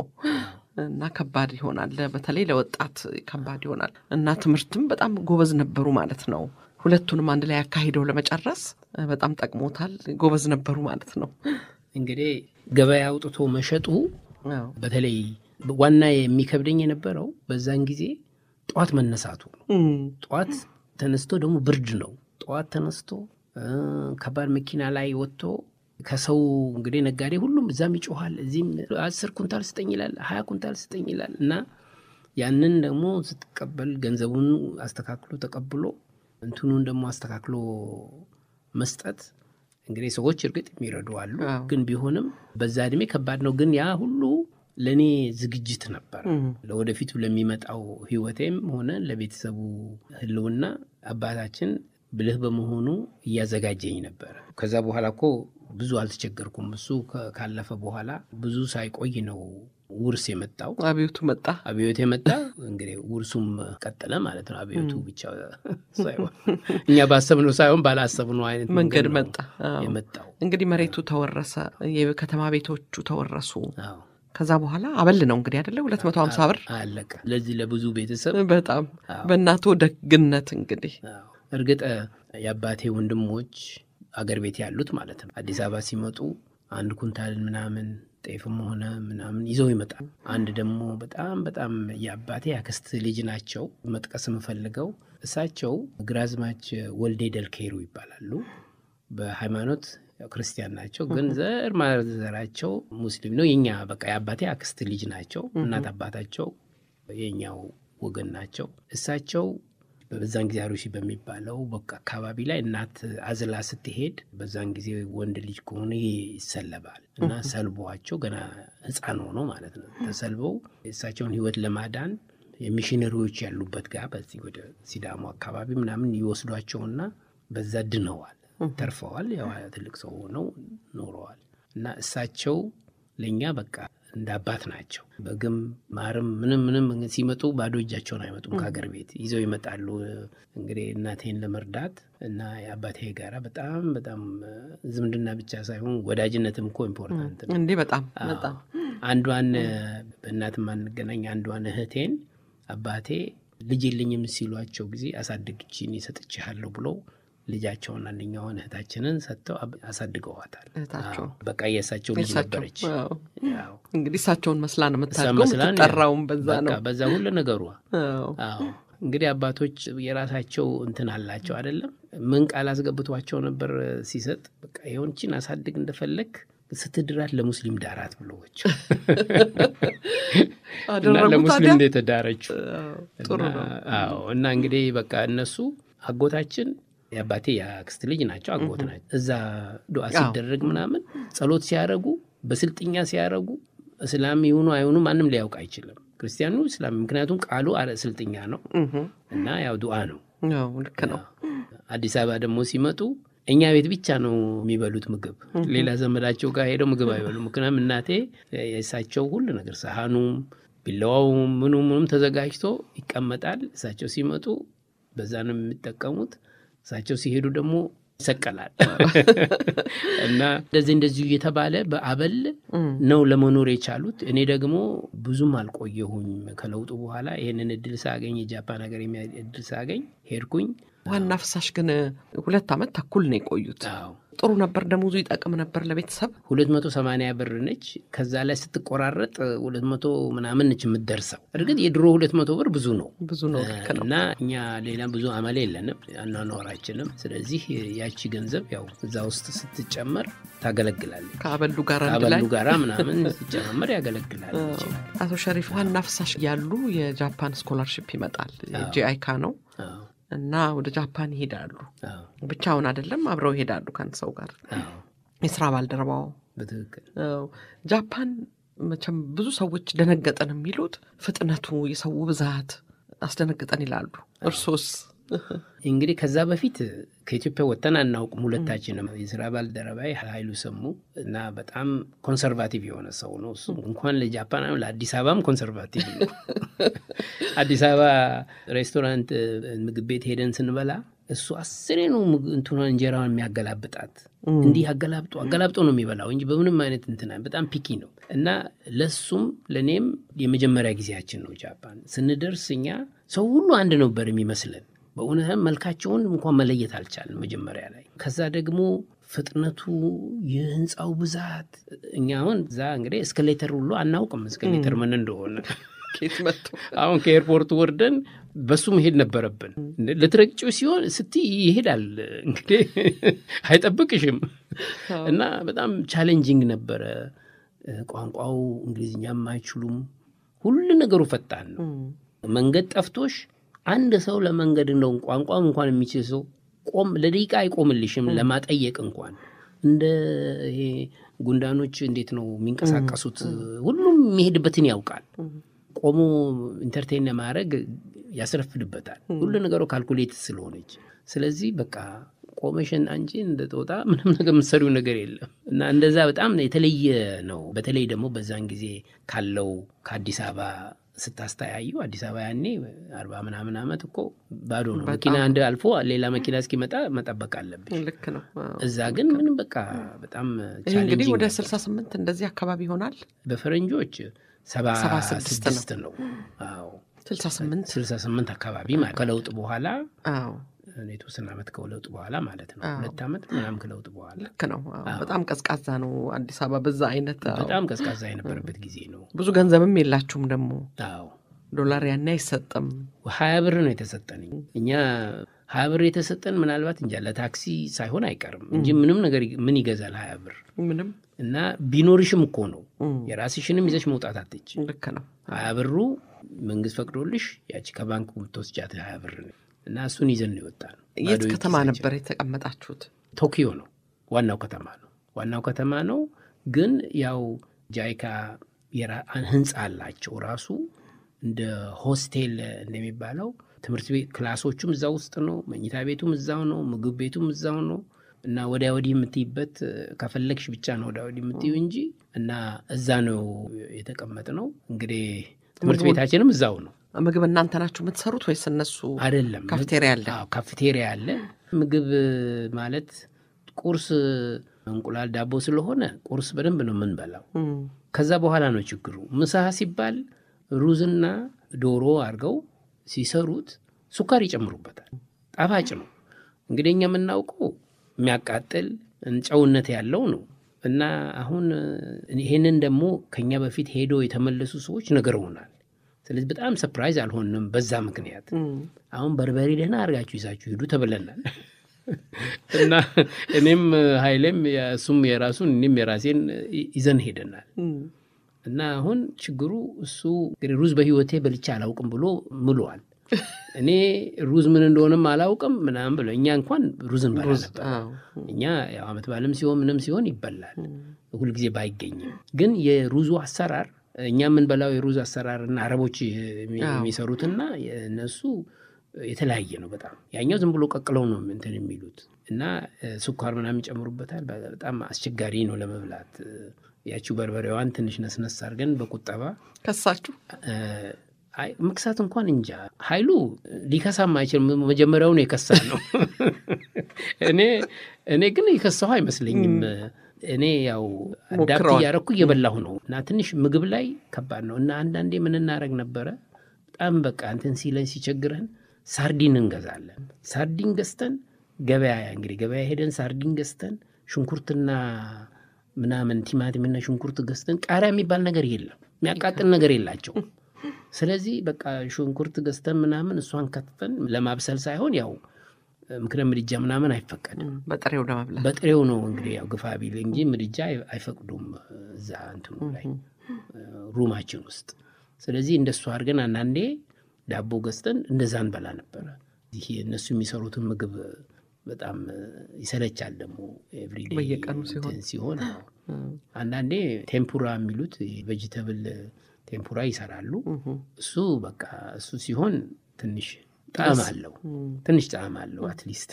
እና ከባድ ይሆናል። በተለይ ለወጣት ከባድ ይሆናል እና ትምህርትም በጣም ጎበዝ ነበሩ ማለት ነው። ሁለቱንም አንድ ላይ አካሂደው ለመጨረስ በጣም ጠቅሞታል። ጎበዝ ነበሩ ማለት ነው። እንግዲህ ገበያ አውጥቶ መሸጡ አዎ። በተለይ ዋና የሚከብደኝ የነበረው በዛን ጊዜ ጠዋት መነሳቱ ነው። እም፣ ጠዋት ተነስቶ ደግሞ ብርድ ነው። ጠዋት ተነስቶ እ፣ ከባድ መኪና ላይ ወጥቶ ከሰው እንግዲህ ነጋዴ ሁሉም እዛም ይጮኋል፣ እዚህም አስር ኩንታል ስጠኝ ይላል፣ ሀያ ኩንታል ስጠኝ ይላል እና ያንን ደግሞ ስትቀበል ገንዘቡን አስተካክሎ ተቀብሎ እንትኑን ደግሞ አስተካክሎ መስጠት እንግዲህ ሰዎች እርግጥ የሚረዱ አሉ፣ አዎ። ግን ቢሆንም በዛ እድሜ ከባድ ነው። ግን ያ ሁሉ ለእኔ ዝግጅት ነበር እም፣ ለወደፊቱ ለሚመጣው ህይወቴም ሆነ ለቤተሰቡ ህልውና አባታችን ብልህ በመሆኑ እያዘጋጀኝ ነበረ። ከዛ በኋላ እኮ ብዙ አልተቸገርኩም። እሱ ከ- ካለፈ በኋላ ብዙ ሳይቆይ ነው ውርስ የመጣው። አብዮቱ መጣ። አብዮት የመጣ እንግዲህ ውርሱም ቀጠለ ማለት ነው። አብዮቱ ብቻ ሳይሆን እኛ ባሰብነው ሳይሆን ባላሰብነው አይነት መንገድ ነው መጣ። አዎ። የመጣው። እንግዲህ መሬቱ ተወረሰ፣ የከተማ ቤቶቹ ተወረሱ። አዎ ከዛ በኋላ አበል ነው እንግዲህ አደለ ሁለት መቶ ሀምሳ ብር አለቀ። ለዚህ ለብዙ ቤተሰብ በጣም አዎ። በእናቶ ደግነት እንግዲህ አዎ። እርግጥ የአባቴ ወንድሞች አገር ቤት ያሉት ማለት ነው አዲስ አበባ ሲመጡ አንድ ኩንታል ምናምን ጤፍም ሆነ ምናምን ይዘው ይመጣል። አንድ ደግሞ በጣም በጣም የአባቴ አክስት ልጅ ናቸው መጥቀስ የምፈልገው እሳቸው ግራዝማች ወልዴ ደልኬሩ ይባላሉ። በሃይማኖት ያው ክርስቲያን ናቸው፣ ግን ዘር ማዘራቸው ሙስሊም ነው። የኛ በቃ የአባቴ አክስት ልጅ ናቸው። እናት አባታቸው የኛው ወገን ናቸው። እሳቸው በዛን ጊዜ አሩሲ በሚባለው በቃ አካባቢ ላይ እናት አዝላ ስትሄድ በዛን ጊዜ ወንድ ልጅ ከሆነ ይሰለባል እና ሰልቧቸው ገና ሕፃን ሆኖ ማለት ነው ተሰልበው የእሳቸውን ሕይወት ለማዳን የሚሽነሪዎች ያሉበት ጋር በዚህ ወደ ሲዳሞ አካባቢ ምናምን ይወስዷቸውና በዛ ድነዋል፣ ተርፈዋል። ያው ትልቅ ሰው ሆነው ኖረዋል እና እሳቸው ለእኛ በቃ እንደ አባት ናቸው። በግም ማርም ምንም ምንም ሲመጡ ባዶ እጃቸውን አይመጡም። ከሀገር ቤት ይዘው ይመጣሉ። እንግዲህ እናቴን ለመርዳት እና የአባቴ ጋራ በጣም በጣም ዝምድና ብቻ ሳይሆን ወዳጅነትም እኮ ኢምፖርታንት ነው። እንዲህ በጣም በጣም አንዷን በእናት ማንገናኝ አንዷን እህቴን አባቴ ልጅ የለኝም ሲሏቸው ጊዜ አሳድግችን ይሰጥችሃለሁ ብለው ልጃቸውን አንደኛውን እህታችንን ሰጥተው አሳድገዋታል። እህታቸው በቃ የእሳቸው ልጅ እሳቸው ነበረች። አዎ። ያው እንግዲህ እሳቸውን መስላ ነው እሷ የምታድገው መስላን የምትጠራውም በዛ በቃ ነው። በዛ ሁሉ ነገሯ አዎ። አዎ እንግዲህ አባቶች የራሳቸው እንትን አላቸው አይደለም። ምን ቃል አስገብቷቸው ነበር ሲሰጥ፣ በቃ የሆንችን አሳድግ እንደፈለግ ስትድራት ለሙስሊም ዳራት ብሎች እና አደረጉ ለሙስሊም ታዲያ? ነው የተዳረችው። ጥሩ እና- ነው። አዎ እና እንግዲህ በቃ እነሱ አጎታችን የአባቴ የአክስት ልጅ ናቸው፣ አጎት ናቸው። እዛ ዱዓ አዎ። ሲደረግ ምናምን ጸሎት ሲያረጉ በስልጥኛ ሲያረጉ እስላም ይሁኑ አይሁኑ ማንም ሊያውቅ አይችልም። ክርስቲያኑ እስላም፣ ምክንያቱም ቃሉ አረ- ስልጥኛ ነው እህ፣ እና ያው ዱዓ ነው። ያው ልክ ነው። አዲስ አበባ ደግሞ ሲመጡ እኛ ቤት ብቻ ነው የሚበሉት ምግብ። ሌላ ዘመዳቸው ጋር ሄደው ምግብ አይበሉ። ምክንያቱም እናቴ የእሳቸው ሁሉ ነገር ሰሃኑም፣ ቢላዋውም፣ ምኑ ምኑም ተዘጋጅቶ ይቀመጣል። እሳቸው ሲመጡ በዛ ነው የሚጠቀሙት። እሳቸው ሲሄዱ ደግሞ ይሰቀላል እና እንደዚህ እንደዚሁ እየተባለ በአበል ነው ለመኖር የቻሉት። እኔ ደግሞ ብዙም አልቆየሁኝ ከለውጡ በኋላ ይህንን እድል ሳገኝ የጃፓን ሀገር የሚያ እድል ሳገኝ ሄድኩኝ። ዋና ፍሳሽ ግን ሁለት ዓመት ተኩል ነው የቆዩት። አዎ ጥሩ ነበር፣ ደሞዙ ይጠቅም ነበር ለቤተሰብ። ሁለት መቶ ሰማንያ ብር ነች። ከዛ ላይ ስትቆራረጥ ሁለት መቶ ምናምን ነች የምትደርሰው። እርግጥ የድሮ ሁለት መቶ ብር ብዙ ነው ብዙ ነው። ልክ ነው። እና እኛ ሌላ ብዙ አመል የለንም አኗኗራችንም። ስለዚህ ያቺ ገንዘብ ያው እዛ ውስጥ ስትጨመር ታገለግላለች። ከአበሉ ጋር አንድ ላይ አበሉ ጋራ ምናምን ስትጨማመር ያገለግላል። አቶ ሸሪፍ ዋና ፍሳሽ ያሉ የጃፓን ስኮላርሽፕ ይመጣል። አዎ። ጂአይካ ነው አዎ፣ እና ወደ ጃፓን ይሄዳሉ። አዎ፣ ብቻውን አይደለም፣ አብረው ይሄዳሉ ከአንድ ሰው ጋር አዎ፣ የስራ ባልደረባው። በትክክል አዎ። ጃፓን መቼም ብዙ ሰዎች ደነገጠን የሚሉት ፍጥነቱ፣ የሰው ብዛት አስደነገጠን ይላሉ። እርሶስ? እንግዲህ ከዛ በፊት ከኢትዮጵያ ወጥተን አናውቅም። ሁለታችንም የስራ ባልደረባይ ኃይሉ ሰሙ እና በጣም ኮንሰርቫቲቭ የሆነ ሰው ነው። እሱ እንኳን ለጃፓን ለአዲስ አበባም ኮንሰርቫቲቭ ነው። አዲስ አበባ ሬስቶራንት፣ ምግብ ቤት ሄደን ስንበላ እሱ አስሬ ነው ምግብ- እንትኗን እንጀራዋን የሚያገላብጣት እንዲህ አገላብጦ አገላብጦ ነው የሚበላው እንጂ በምንም አይነት እንትና በጣም ፒኪ ነው እና ለሱም ለእኔም የመጀመሪያ ጊዜያችን ነው ጃፓን ስንደርስ እኛ ሰው ሁሉ አንድ ነበር የሚመስለን በእውነትም መልካቸውን እንኳን መለየት አልቻልን መጀመሪያ ላይ ከዛ ደግሞ ፍጥነቱ የህንፃው ብዛት እኛ አሁን እዛ እንግዲህ እስከሌተር ሁሉ አናውቅም እስከሌተር ምን እንደሆነ ኬት መጡ? አሁን ከኤርፖርት ወርደን በሱ መሄድ ነበረብን። ልትረግጪው ሲሆን ስትይ ይሄዳል እንግዲህ አይጠብቅሽም እና በጣም ቻሌንጂንግ ነበረ። ቋንቋው እንግሊዝኛም አይችሉም። ሁሉ ነገሩ ፈጣን ነው። መንገድ ጠፍቶሽ አንድ ሰው ለመንገድ እንደውም ቋንቋም እንኳን የሚችል ሰው ቆም ለደቂቃ አይቆምልሽም ለማጠየቅ እንኳን እንደ ይሄ ጉንዳኖች እንዴት ነው የሚንቀሳቀሱት? ሁሉም የሚሄድበትን ያውቃል። ቆሞ ኢንተርቴን ለማድረግ ያስረፍድበታል። ሁሉ ነገሩ ካልኩሌት ስለሆነች፣ ስለዚህ በቃ ቆመሽን አንቺ እንደ ጦጣ ምንም ነገር የምትሰሪው ነገር የለም እና እንደዛ በጣም የተለየ ነው። በተለይ ደግሞ በዛን ጊዜ ካለው ከአዲስ አበባ ስታስተያዩ አዲስ አበባ ያኔ አርባ ምናምን ዓመት እኮ ባዶ ነው። መኪና አንድ አልፎ ሌላ መኪና እስኪመጣ መጠበቅ አለብሽ። ልክ ነው። አዎ። እዛ ግን ምንም በቃ በጣም ይህ እንግዲህ ቻሌንጂንግ ወደ ነበር። 68 እንደዚህ አካባቢ ይሆናል። በፈረንጆች ሰባ ሰባ ስድስት ስድስት ነው። አዎ 68 ስልሳ ስምንት አካባቢ ማለት ከለውጥ በኋላ አዎ የተወሰነ ዓመት ከለውጥ በኋላ ማለት ነው። አዎ። ሁለት ዓመት ምናምን ከለውጥ በኋላ ልክ ነው። አዎ፣ በጣም ቀዝቃዛ ነው አዲስ አበባ በዛ አይነት አዎ። በጣም ቀዝቃዛ የነበረበት ጊዜ ነው። ብዙ ገንዘብም የላችሁም ደግሞ አዎ ዶላር ያኔ አይሰጥም። ሀያ ብር ነው የተሰጠን። እኛ ሀያ ብር የተሰጠን ምናልባት እንጃ ለታክሲ ሳይሆን አይቀርም እንጂ ምንም ነገር ምን ይገዛል ሀያ ብር ምንም እና ቢኖርሽም እኮ ነው እም፣ የራስሽንም ይዘሽ መውጣት አትች ልክ ነው። ሀያ ብሩ መንግስት ፈቅዶልሽ ያቺ ከባንክ የምትወስጃት ሀያ ብር ነው እና እሱን ይዘን ነው የወጣ ነው። የት ባዶ ከተማ ኪሳችን። ነበር የተቀመጣችሁት? ቶኪዮ ነው ዋናው ከተማ ነው። ዋናው ከተማ ነው ግን ያው ጃይካ የራ- ህንፃ አላቸው ራሱ እንደ ሆስቴል እንደሚባለው ትምህርት ቤት ክላሶቹም እዛ ውስጥ ነው። መኝታ ቤቱም እዛው ነው። ምግብ ቤቱም እዛው ነው እና ወዲያ ወዲህ የምትይበት ከፈለግሽ ብቻ ነው ወዲያ ወዲህ የምትዩ እንጂ እና እዛ ነው የተቀመጥ ነው። እንግዲህ ትምህርት ምግቡን- ቤታችንም እዛው ነው ምግብ እናንተ ናችሁ የምትሰሩት ወይስ እነሱ? አይደለም። ካፍቴሪያ አለ? አዎ፣ ካፍቴሪያ አለ። ምግብ ማለት ቁርስ እንቁላል ዳቦ ስለሆነ ቁርስ በደንብ ነው የምንበላው። እም፣ ከዛ በኋላ ነው ችግሩ። ምሳ ሲባል ሩዝና ዶሮ አድርገው ሲሰሩት ሱካር ይጨምሩበታል። ጣፋጭ ነው። እንግዲህ እኛ የምናውቀው የሚያቃጥል ጨውነት ያለው ነው እና አሁን ይሄንን ደግሞ ከኛ በፊት ሄዶ የተመለሱ ሰዎች ነግረውናል። ስለዚህ በጣም ሰፕራይዝ አልሆንም በዛ ምክንያት። እም፣ አሁን በርበሬ ደህና አድርጋችሁ ይዛችሁ ሂዱ ተብለናል። እና እኔም ኃይሌም እሱም የራሱን እኔም የራሴን ይዘን ሄደናል። እና አሁን ችግሩ እሱ እንግዲህ ሩዝ በህይወቴ በልቼ አላውቅም ብሎ ምሏል። እኔ ሩዝ ምን እንደሆነም አላውቅም ምናምን ብሎ እኛ እንኳን ሩዝ እንበላ ነበር። እኛ ያው ዓመት በዓልም ሲሆን ምንም ሲሆን ይበላል፣ ሁልጊዜ ባይገኝም። ግን የሩዙ አሰራር እኛ የምንበላው የሩዝ አሰራር እና አረቦች የሚሰሩትና እነሱ የተለያየ ነው በጣም። ያኛው ዝም ብሎ ቀቅለው ነው እንትን የሚሉት እና ስኳር ምናምን ይጨምሩበታል። በጣም አስቸጋሪ ነው ለመብላት። ያቺው በርበሬዋን ትንሽ ነስነስ አድርገን በቁጠባ ከሳችሁ መክሳት እንኳን እንጃ ኃይሉ ሊከሳም አይችልም። መጀመሪያውን የከሳ ነው። እኔ እኔ ግን የከሳሁ አይመስለኝም። እኔ ያው አዳፕት እያረኩ እየበላሁ ነው እና ትንሽ ምግብ ላይ ከባድ ነው እና አንዳንዴ ምን እናደርግ ነበረ በጣም በቃ እንትን ሲለን ሲቸግረን ሳርዲን እንገዛለን። ሳርዲን ገዝተን ገበያ እንግዲህ ገበያ ሄደን ሳርዲን ገዝተን ሽንኩርትና ምናምን ቲማቲምና ሽንኩርት ገዝተን ቃሪያ የሚባል ነገር የለም፣ የሚያቃጥል ነገር የላቸው። ስለዚህ በቃ ሽንኩርት ገዝተን ምናምን እሷን ከትፈን ለማብሰል ሳይሆን ያው ምክንያት ምድጃ ምናምን አይፈቀድም። በጥሬው ለመብላት በጥሬው ነው እንግዲህ ያው ግፋ ቢል እንጂ ምድጃ አይፈቅዱም እዛ እንትኑ ላይ ሩማችን ውስጥ። ስለዚህ እንደሱ አድርገን አንዳንዴ ዳቦ ገዝተን እንደዛ እንበላ ነበረ። ይህ እነሱ የሚሰሩትን ምግብ በጣም ይሰለቻል ደግሞ ኤቭሪዴይ በየቀኑ ሲሆን ሲሆን አንዳንዴ ቴምፑራ የሚሉት ቬጅተብል ቴምፑራ ይሰራሉ። እሱ በቃ እሱ ሲሆን ትንሽ ጣዕም አለው፣ ትንሽ ጣዕም አለው። አትሊስት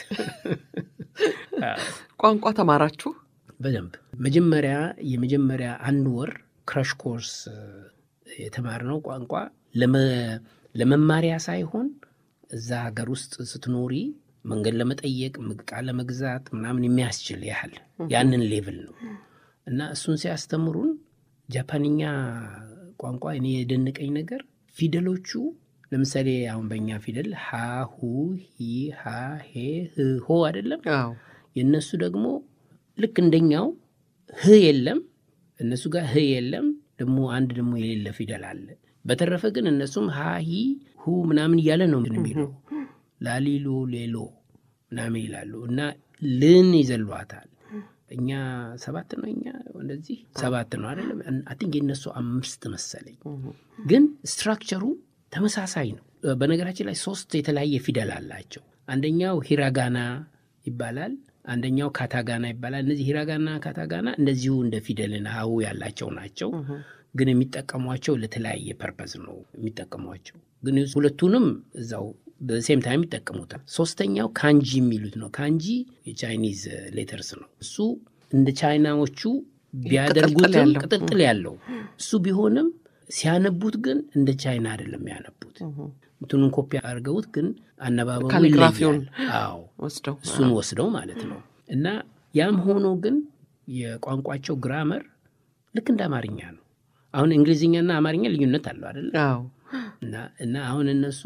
ቋንቋ ተማራችሁ በደንብ መጀመሪያ የመጀመሪያ አንድ ወር ክራሽ ኮርስ የተማርነው ቋንቋ ለመማሪያ ሳይሆን እዛ ሀገር ውስጥ ስትኖሪ መንገድ ለመጠየቅ ዕቃ ለመግዛት ምናምን የሚያስችል ያህል ያንን ሌቭል ነው እና እሱን ሲያስተምሩን ጃፓንኛ ቋንቋ እኔ የደነቀኝ ነገር ፊደሎቹ ለምሳሌ አሁን በእኛ ፊደል ሀ ሁ ሂ ሃ ሄ ህ ሆ አይደለም። የእነሱ ደግሞ ልክ እንደኛው ህ የለም፣ እነሱ ጋር ህ የለም። ደግሞ አንድ ደግሞ የሌለ ፊደል አለ። በተረፈ ግን እነሱም ሀ ሂ ሁ ምናምን እያለ ነው የሚለው ላሊሎ ሌሎ ምናምን ይላሉ እና ልን ይዘሏታል። እኛ ሰባት ነው እኛ እንደዚህ ሰባት ነው አይደለም። አይ ቲንክ የነሱ አምስት መሰለኝ፣ ግን ስትራክቸሩ ተመሳሳይ ነው። በነገራችን ላይ ሶስት የተለያየ ፊደል አላቸው። አንደኛው ሂራጋና ይባላል፣ አንደኛው ካታጋና ይባላል። እነዚህ ሂራጋና ካታጋና እንደዚሁ እንደ ፊደልና ሀሁ ያላቸው ናቸው፣ ግን የሚጠቀሟቸው ለተለያየ ፐርፐዝ ነው የሚጠቀሟቸው። ግን ሁለቱንም እዛው በሴም ታይም ይጠቀሙታል። ሶስተኛው ካንጂ የሚሉት ነው። ካንጂ የቻይኒዝ ሌተርስ ነው። እሱ እንደ ቻይናዎቹ ቢያደርጉትም ቅጥልጥል ያለው እሱ ቢሆንም ሲያነቡት ግን እንደ ቻይና አይደለም ያነቡት። እንትኑን ኮፒ አድርገውት ግን አነባበቡ ካሊግራፊውን አዎ ወስደው እሱን ወስደው ማለት ነው። እና ያም ሆኖ ግን የቋንቋቸው ግራመር ልክ እንደ አማርኛ ነው። አሁን እንግሊዝኛና አማርኛ ልዩነት አለው አይደለም? እና አሁን እነሱ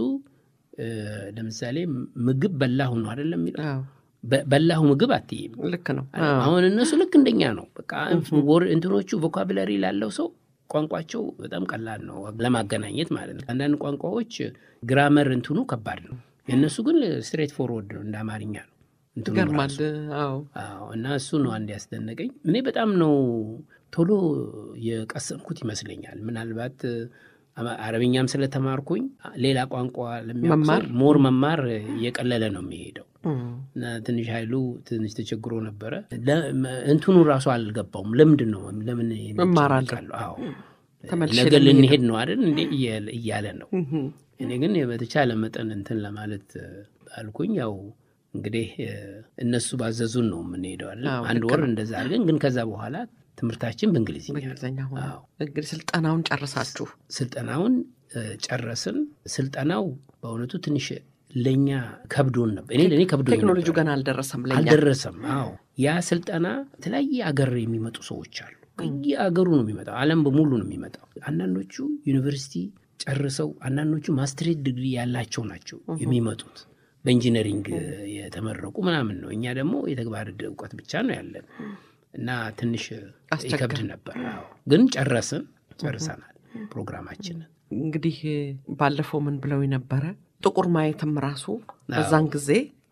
ለምሳሌ ምግብ በላሁ ነው አይደለም የሚለው በላሁ ምግብ አትይም። ልክ ነው። አሁን እነሱ ልክ እንደኛ ነው። በቃ እንትኖቹ ቮካብለሪ ላለው ሰው ቋንቋቸው በጣም ቀላል ነው ለማገናኘት ማለት ነው። አንዳንድ ቋንቋዎች ግራመር እንትኑ ከባድ ነው። የእነሱ ግን ስትሬት ፎርወርድ ነው፣ እንደ አማርኛ ነው። ይገርማል። እና እሱ ነው አንድ ያስደነቀኝ። እኔ በጣም ነው ቶሎ የቀሰምኩት ይመስለኛል። ምናልባት አረብኛም ስለተማርኩኝ ሌላ ቋንቋ ለሚያውቅ ሞር መማር እየቀለለ ነው የሚሄደው እና ትንሽ ኃይሉ ትንሽ ተቸግሮ ነበረ። እንትኑ ራሱ አልገባውም። ለምንድን ነው ለምን እማራለሁ? አዎ ነገ ልንሄድ ነው አይደል እንዴ እያለ ነው። እኔ ግን በተቻለ መጠን እንትን ለማለት አልኩኝ። ያው እንግዲህ እነሱ ባዘዙን ነው የምንሄደው አይደል። አንድ ወር እንደዛ አድርገን ግን ከዛ በኋላ ትምህርታችን በእንግሊዝኛ በእንግሊዝኛ ሆነ። እንግዲህ ስልጠናውን ጨርሳችሁ ስልጠናውን ጨረስን። ስልጠናው በእውነቱ ትንሽ ለእኛ ከብዶን ነበር። እኔ ለእኔ ከብዶ ቴክኖሎጂ ገና አልደረሰም፣ ለእኛ አልደረሰም። አዎ ያ ስልጠና የተለያየ አገር የሚመጡ ሰዎች አሉ። ከየአገሩ ነው የሚመጣው። ዓለም በሙሉ ነው የሚመጣው። አንዳንዶቹ ዩኒቨርሲቲ ጨርሰው፣ አንዳንዶቹ ማስትሬት ዲግሪ ያላቸው ናቸው የሚመጡት በኢንጂነሪንግ የተመረቁ ምናምን ነው። እኛ ደግሞ የተግባር እውቀት ብቻ ነው ያለን እና ትንሽ ይከብድ ነበር። ግን ጨረስን፣ ጨርሰናል ፕሮግራማችንን። እንግዲህ ባለፈው ምን ብለው ነበረ ጥቁር ማየትም ራሱ በዛን ጊዜ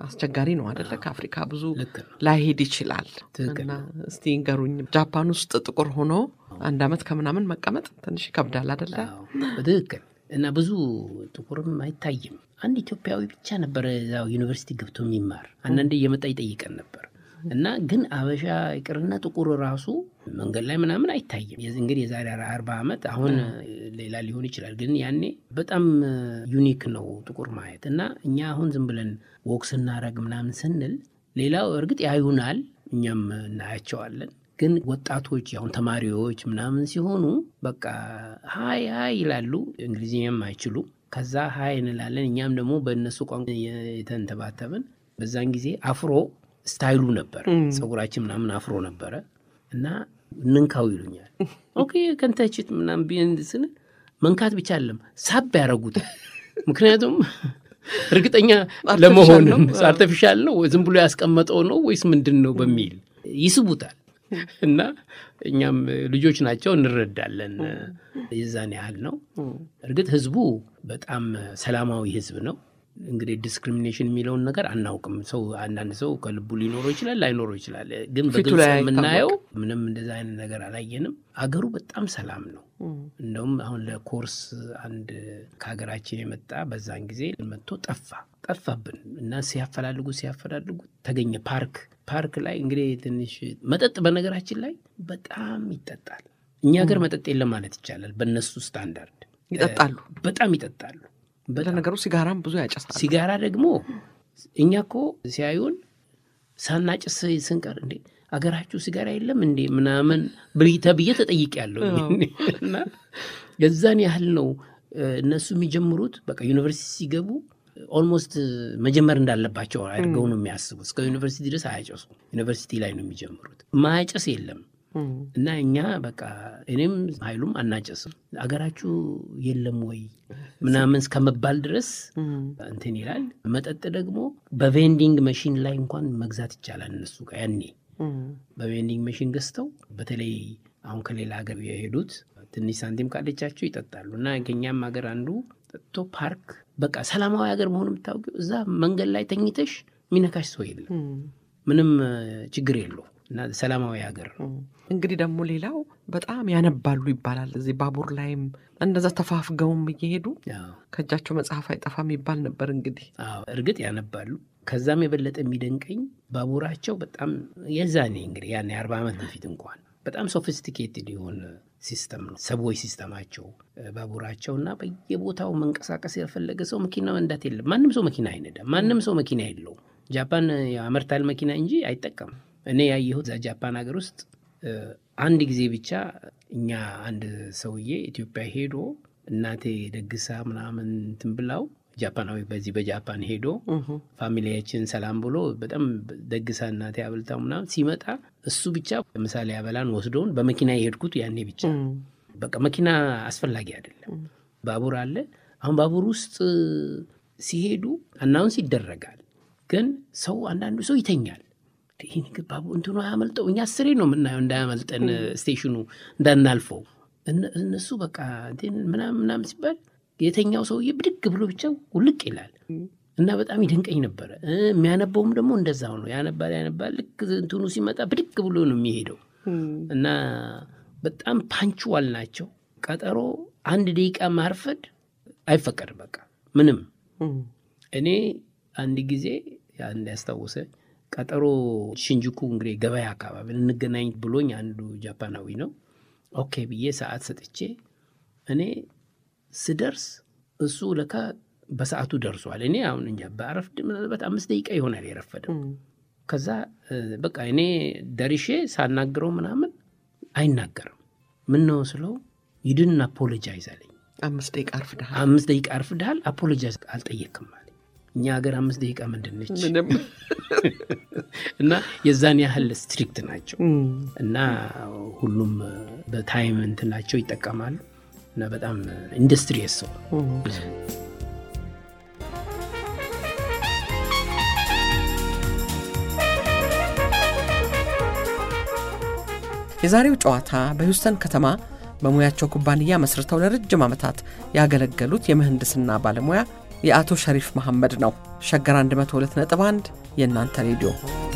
አስቸጋሪ ነው አደለ? ከአፍሪካ ብዙ ልክ ነው። ላይሄድ ይችላል። ትክክል እና እስቲ ንገሩኝ፣ ጃፓን ውስጥ ጥቁር ሆኖ አንድ አመት ከምናምን መቀመጥ ትንሽ ይከብዳል አደለ? አዎ፣ በትክክል እና ብዙ ጥቁርም አይታይም። አንድ ኢትዮጵያዊ ብቻ ነበረ እዛው ዩኒቨርሲቲ ገብቶ የሚማር አንዳንዴ እየመጣ ይጠይቀን ነበር እና ግን አበሻ ይቅርና ጥቁር ራሱ መንገድ ላይ ምናምን አይታይም። የዚ- እንግዲህ የዛሬ አርባ ዓመት አሁን ሌላ ሊሆን ይችላል፣ ግን ያኔ በጣም ዩኒክ ነው ጥቁር ማየት እና እኛ አሁን ዝም ብለን ወክ ስናረግ ምናምን ስንል ሌላው እርግጥ ያዩናል፣ እኛም እናያቸዋለን። ግን ወጣቶች አሁን ተማሪዎች ምናምን ሲሆኑ በቃ ሀይ ሀይ ይላሉ። እንግሊዝኛም አይችሉ። ከዛ ሀይ እንላለን። እኛም ደግሞ በእነሱ ቋንቋ የተንተባተብን። በዛን ጊዜ አፍሮ ስታይሉ ነበር፣ ፀጉራችን ምናምን አፍሮ ነበረ እና እንንካው ይሉኛል። ኦኬ ከንተችት ምናምን ቢን ስን መንካት ብቻ አለም ሳብ ያደረጉታል። ምክንያቱም እርግጠኛ ለመሆንም አርቲፊሻል ነው ዝም ብሎ ያስቀመጠው ነው ወይስ ምንድን ነው በሚል ይስቡታል። እና እኛም ልጆች ናቸው እንረዳለን። የዛን ያህል ነው። እርግጥ ህዝቡ በጣም ሰላማዊ ህዝብ ነው። እንግዲህ ዲስክሪሚኔሽን የሚለውን ነገር አናውቅም። ሰው አንዳንድ ሰው ከልቡ ሊኖረው ይችላል፣ ላይኖረው ይችላል። ግን ፊቱ በግልጽ ላይ የምናየው ምንም እንደዛ አይነት ነገር አላየንም። አገሩ በጣም ሰላም ነው። እንደውም አሁን ለኮርስ አንድ ከሀገራችን የመጣ በዛን ጊዜ መጥቶ ጠፋ ጠፋብን እና ሲያፈላልጉ ሲያፈላልጉ ተገኘ ፓርክ ፓርክ ላይ እንግዲህ ትንሽ መጠጥ በነገራችን ላይ በጣም ይጠጣል። እኛ ሀገር መጠጥ የለም ማለት ይቻላል። በእነሱ ስታንዳርድ ይጠጣሉ። በጣም ይጠጣሉ። በጣም ለነገሩ ሲጋራም ብዙ ያጨሳሉ። ሲጋራ ደግሞ እኛ እኮ ሲያዩን ሳናጭስ ስንቀር እንዴ አገራችሁ ሲጋራ የለም እንዴ ምናምን ብል- ተብዬ ተጠይቄያለሁ። እና የዛን ያህል ነው እ፣ እነሱ የሚጀምሩት በቃ ዩኒቨርሲቲ ሲገቡ ኦልሞስት መጀመር እንዳለባቸው አድርገው ነው የሚያስቡት። እስከ ዩኒቨርሲቲ ድረስ አያጨሱ። ዩኒቨርሲቲ ላይ ነው የሚጀምሩት። ማያጨስ የለም እም፣ እና እኛ በቃ እኔም ኃይሉም አናጨስም አገራችሁ የለም ወይ ምናምን እስከመባል ድረስ እም፣ እንትን ይላል። መጠጥ ደግሞ በቬንዲንግ መሽን ላይ እንኳን መግዛት ይቻላል። እነሱ ጋር ያኔ እም፣ በቬንዲንግ መሽን ገዝተው በተለይ አሁን ከሌላ ሀገር የሄዱት ትንሽ ሳንቲም ካለቻቸው ይጠጣሉ። እና ከኛም ሀገር አንዱ ጠጥቶ ፓርክ በቃ ሰላማዊ ሀገር መሆኑ የምታውቂው እዛ መንገድ ላይ ተኝተሽ የሚነካሽ ሰው የለም። እም፣ ምንም እ፣ ችግር የለው እና ሰላማዊ ሀገር ነው። እም። እንግዲህ ደግሞ ሌላው በጣም ያነባሉ ይባላል። እዚህ ባቡር ላይም እንደዛ ተፋፍገውም እየሄዱ አዎ። ከእጃቸው መጽሐፍ አይጠፋም ይባል ነበር። እንግዲህ አዎ እርግጥ ያነባሉ። ከዛም የበለጠ የሚደንቀኝ ባቡራቸው በጣም የዛኔ እንግዲህ ያኔ አርባ ዓመት በፊት እንኳን በጣም ሶፊስቲኬትድ የሆነ ሲስተም ነው ሰብዌይ ሲስተማቸው እ፣ ባቡራቸው እና በየቦታው መንቀሳቀስ የፈለገ ሰው መኪና መንዳት የለም። ማንም ሰው መኪና አይነዳም። ማንም ሰው መኪና የለውም። ጃፓን ያመርታል መኪና እንጂ አይጠቀምም። እኔ ያየሁት እዛ ጃፓን ሀገር ውስጥ እ፣ አንድ ጊዜ ብቻ እኛ አንድ ሰውዬ ኢትዮጵያ ሄዶ እናቴ ደግሳ ምናምን እንትን ብላው ጃፓናዊ በዚህ በጃፓን ሄዶ እም፣ ፋሚሊያችን ሰላም ብሎ በጣም ደግሳ እናቴ አብልታው ምናምን ሲመጣ እሱ ብቻ ምሳሌ ያበላን ወስዶን በመኪና የሄድኩት ያኔ ብቻ። እም፣ በቃ መኪና አስፈላጊ አይደለም። ባቡር አለ። አሁን ባቡር ውስጥ ሲሄዱ አናውንስ ይደረጋል፣ ግን ሰው አንዳንዱ ሰው ይተኛል። ይህ ነገር ባቡር እንትኑ አያመልጠው። እኛ አስሬ ነው የምናየው እንዳያመልጠን ስቴሽኑ እንዳናልፈው። እነ- እነሱ በቃ እንትን ምናምን ምናምን ሲባል የተኛው ሰውዬ ብድግ ብሎ ብቻ ውልቅ ይላል እና በጣም ይደንቀኝ ነበረ። እ፣ የሚያነበውም ደግሞ እንደዛው ነው። ያነባል ያነባል። ልክ እንትኑ ሲመጣ ብድግ ብሎ ነው የሚሄደው እም፣ እና በጣም ፓንችዋል ናቸው። ቀጠሮ አንድ ደቂቃ ማርፈድ አይፈቀድም። በቃ ምንም እም፣ እኔ አንድ ጊዜ አንድ ያስታወሰ ቀጠሮ ሽንጅኩ እንግዲህ ገበያ አካባቢ እንገናኝ ብሎኝ አንዱ ጃፓናዊ ነው። ኦኬ ብዬ ሰዓት ሰጥቼ እኔ ስደርስ እሱ ለካ በሰዓቱ ደርሷል። እኔ አሁን እንጃ በአረፍድ ምናልባት አምስት ደቂቃ ይሆናል የረፈደው። እም፣ ከዛ እ፣ በቃ እኔ ደርሼ ሳናግረው ምናምን አይናገርም። ምን ነው ስለው ይድን አፖሎጃይዝ አለኝ። አምስት ደቂቃ አርፍደሃል። አምስት ደቂቃ አርፍድሃል፣ አፖሎጃይዝ አልጠየቅም አለኝ። እኛ ሀገር አምስት ደቂቃ ምንድን ነች? ምንም እና የዛን ያህል ስትሪክት ናቸው እም፣ እና ሁሉም በታይም እንትናቸው ይጠቀማሉ እና በጣም ኢንዱስትሪየስ ሰው እም። የዛሬው ጨዋታ በሂውስተን ከተማ በሙያቸው ኩባንያ መስርተው ለረጅም ዓመታት ያገለገሉት የምህንድስና ባለሙያ የአቶ ሸሪፍ መሐመድ ነው። ሸገር 102.1 የእናንተ ሬዲዮ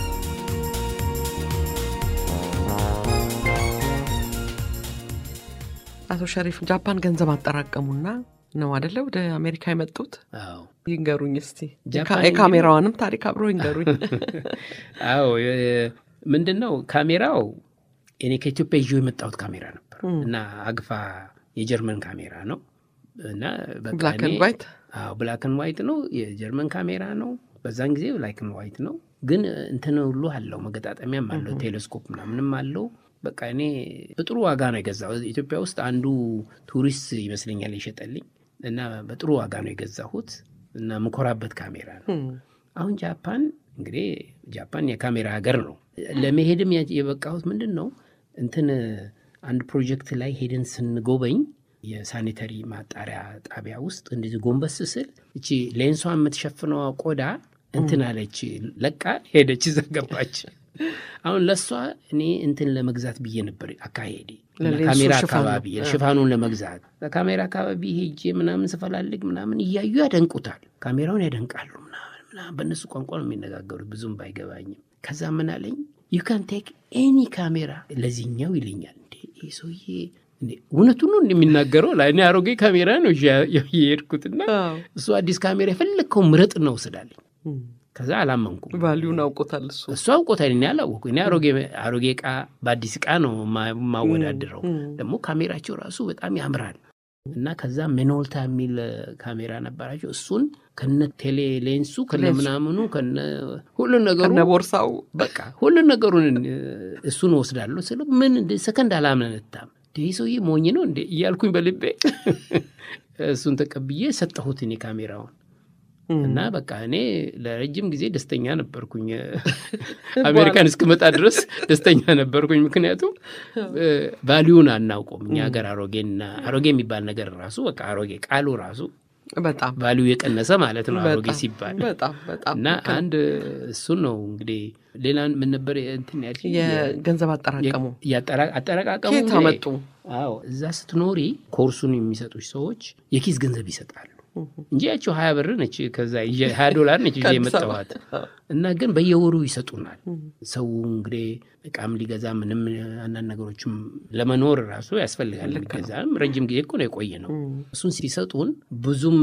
አቶ ሸሪፍ ጃፓን ገንዘብ አጠራቀሙና ነው አደለ ወደ አሜሪካ የመጡት? አዎ ይንገሩኝ እስቲ ጃፓን የካሜራዋንም ታሪክ አብሮ ይንገሩኝ። አዎ የ- ምንድን ነው ካሜራው እኔ ከኢትዮጵያ ይዤው የመጣሁት ካሜራ ነበር እና አግፋ የጀርመን ካሜራ ነው እና በቃ ብላክ እኔ- ኤንድ ዋይት አዎ ብላክን ዋይት ነው የጀርመን ካሜራ ነው በዛን ጊዜ ብላክን ዋይት ነው ግን እንትን ሁሉ አለው መገጣጠሚያም አለው ቴሌስኮፕ ምናምንም አለው በቃ እኔ በጥሩ ዋጋ ነው የገዛው ኢትዮጵያ ውስጥ አንዱ ቱሪስት ይመስለኛል የሸጠልኝ እና በጥሩ ዋጋ ነው የገዛሁት እና ምኮራበት ካሜራ ነው አሁን ጃፓን እንግዲህ ጃፓን የካሜራ ሀገር ነው። ለመሄድም ያ- የበቃሁት ምንድን ነው እንትን አንድ ፕሮጀክት ላይ ሄደን ስንጎበኝ የሳኒተሪ ማጣሪያ ጣቢያ ውስጥ እንደዚህ ጎንበስ ስል እቺ ሌንሷ የምትሸፍነው ቆዳ እንትን አለች ለቃ ሄደች፣ እዛ ገባች። አሁን ለእሷ እኔ እንትን ለመግዛት ብዬ ነበር አካሄዴ እና ለሌንሱ ካሜራ ሽፋኑ። አካባቢ ሽፋኑን ለመግዛት ካሜራ አካባቢ ሄጄ ምናምን ስፈላልግ ምናምን እያዩ ያደንቁታል። ካሜራውን ያደንቃሉ ምናምን ምናምን በእነሱ ቋንቋ ነው የሚነጋገሩት ብዙም ባይገባኝም። ከዛ ምን አለኝ ዩ ካን ቴክ ኤኒ ካሜራ ለዚህኛው ይለኛል። እንዴ ይህ ሰውዬ እንዴ እውነቱን ነው እንደሚናገረው ላይ እኔ አሮጌ ካሜራ ነው ይዤ የሄድኩትና እሱ አዲስ ካሜራ የፈለግከው ምረጥ ነው ስላለኝ ከዛ አላመንኩም። ቫሊዩን አውቆታል እሱ። እሱ አውቆታል፣ እኔ አላወኩ። እኔ አሮጌ አሮጌ እቃ በአዲስ እቃ ነው ማ- የማወዳድረው። ደግሞ ካሜራቸው ራሱ በጣም ያምራል እና ከዛ ሜኖልታ የሚል ካሜራ ነበራቸው። እሱን ከነ ቴሌ ሌንሱ ከነ ሌንሱ። ምናምኑ ከነ ሁሉን ነገሩ ከነ ቦርሳው በቃ ሁሉን ነገሩን እሱን ወስዳለሁ ስለ ምን እንደ ሰከንድ አላመነታም። ይህ ሰውዬ ሞኝ ነው እንዴ እያልኩኝ በልቤ እሱን ተቀብዬ ሰጠሁት እኔ ካሜራውን እና በቃ እኔ ለረጅም ጊዜ ደስተኛ ነበርኩኝ። አሜሪካን እስክመጣ ድረስ ደስተኛ ነበርኩኝ። ምክንያቱም ቫሊዩን አናውቀውም እኛ ሀገር አሮጌና አሮጌ የሚባል ነገር ራሱ በቃ አሮጌ ቃሉ ራሱ በጣም ቫሊዩ የቀነሰ ማለት ነው አሮጌ በጣም ሲባል በጣም በጣም እና ልክ ነው። አንድ እሱን ነው እንግዲህ ሌላ ምን ነበር እንትን ያልሽኝ? የገንዘብ አጠራቀሙ የአጠራ- አጠረቃቀሙ ከየት እንግዲህ- አመጡ? አዎ እዛ ስትኖሪ ኮርሱን የሚሰጡች ሰዎች የኪስ ገንዘብ ይሰጣሉ እንጂ ያቸው ሀያ ብር ነች ከዛ ይዤ- ሀያ ዶላር ነች ይዤ ከአዲስ አበባ። የመጣኋት እና ግን በየወሩ ይሰጡናል። ሰው እንግዲህ እቃም ሊገዛ ምንም አንዳንድ ነገሮችም ለመኖር ራሱ ያስፈልጋል። ሊገዛም ረጅም ጊዜ እኮ ነው የቆየ ነው። እሱን ሲሰጡን ብዙም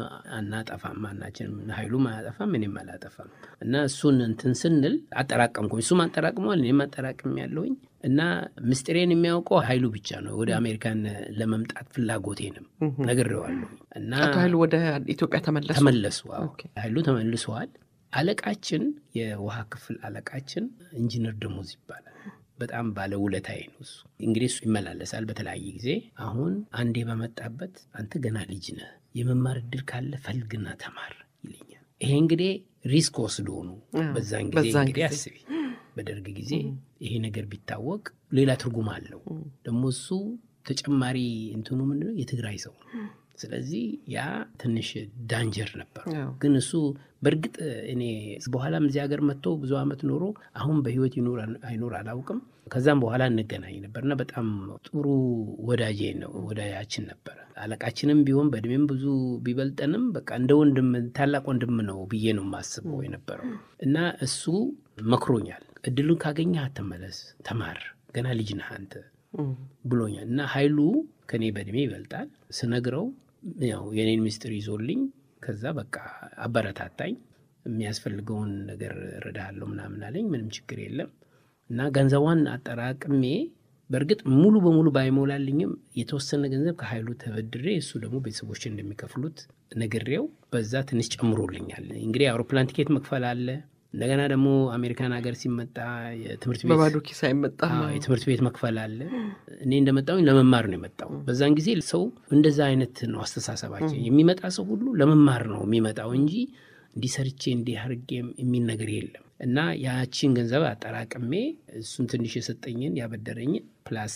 አናጠፋም፣ ማናችንም ኃይሉም አያጠፋም፣ እኔም አላጠፋም እና እሱን እንትን ስንል አጠራቀምኩኝ። እሱም አጠራቅመዋል፣ እኔም አጠራቅም ያለውኝ እና ምስጢሬን የሚያውቀው ኃይሉ ብቻ ነው። ወደ አሜሪካን ለመምጣት ፍላጎቴንም ነግሬዋለሁ እና አቶ ኃይሉ ወደ ኢትዮጵያ ተመለሱ። ተመለሱ። አዎ ኦኬ። ኃይሉ ተመልሰዋል። አለቃችን የውሃ ክፍል አለቃችን ኢንጂነር ደሞዝ ይባላል። በጣም ባለ ውለታዬ ነው እሱ። እንግዲህ እሱ ይመላለሳል በተለያየ ጊዜ። አሁን አንዴ በመጣበት አንተ ገና ልጅ ነህ፣ የመማር እድል ካለ ፈልግና ተማር ይለኛል። ይሄ እንግዲህ ሪስክ ወስዶ ነው። አዎ፣ በዛን ጊዜ በዛን እንግዲህ ጊዜ። አስቢ፣ በደርግ ጊዜ ይሄ ነገር ቢታወቅ ሌላ ትርጉም አለው። ደግሞ እሱ ተጨማሪ እንትኑ ምንድነው የትግራይ ሰው ነው። ስለዚህ ያ ትንሽ ዳንጀር ነበር። አዎ። ግን እሱ በእርግጥ እኔ በኋላም እዚህ ሀገር መጥቶ ብዙ ዓመት ኖሮ አሁን በህይወት ይኖር አይኖር አላውቅም። ከዛም በኋላ እንገናኝ ነበርና በጣም ጥሩ ወዳጄ ነው ወዳጃችን ነበረ። አለቃችንም ቢሆን በእድሜም ብዙ ቢበልጠንም በቃ እንደ ወንድም ታላቅ ወንድም ነው ብዬ ነው የማስበው የነበረው እና እሱ መክሮኛል። እድሉን ካገኘህ አትመለስ፣ ተማር፣ ገና ልጅ ነህ አንተ እም፣ ብሎኛል እና ኃይሉ ከኔ በእድሜ ይበልጣል። ስነግረው ያው የኔን ምስጢር ይዞልኝ ከዛ በቃ አበረታታኝ። የሚያስፈልገውን ነገር እረዳሃለሁ ምናምን አለኝ። ምንም ችግር የለም እና ገንዘቧን አጠራቅሜ በእርግጥ ሙሉ በሙሉ ባይሞላልኝም የተወሰነ ገንዘብ ከኃይሉ ተበድሬ እሱ ደግሞ ቤተሰቦች እንደሚከፍሉት ነግሬው በዛ ትንሽ ጨምሮልኛል። እንግዲህ አውሮፕላን ቲኬት መክፈል አለ። እንደገና ደግሞ አሜሪካን ሀገር ሲመጣ የትምህርት ቤት በባዶ ኪስ አይመጣም። አዎ፣ የትምህርት ቤት መክፈል አለ። እኔ እንደመጣሁኝ ለመማር ነው የመጣው። በዛን ጊዜ ሰው እንደዛ አይነት ነው አስተሳሰባችን። የሚመጣ ሰው ሁሉ ለመማር ነው የሚመጣው እንጂ እንዲህ ሰርቼ እንዲህ አድርጌ የሚል ነገር የለም። እና ያቺን ገንዘብ አጠራቅሜ እሱን ትንሽ የሰጠኝን ያበደረኝን ፕላስ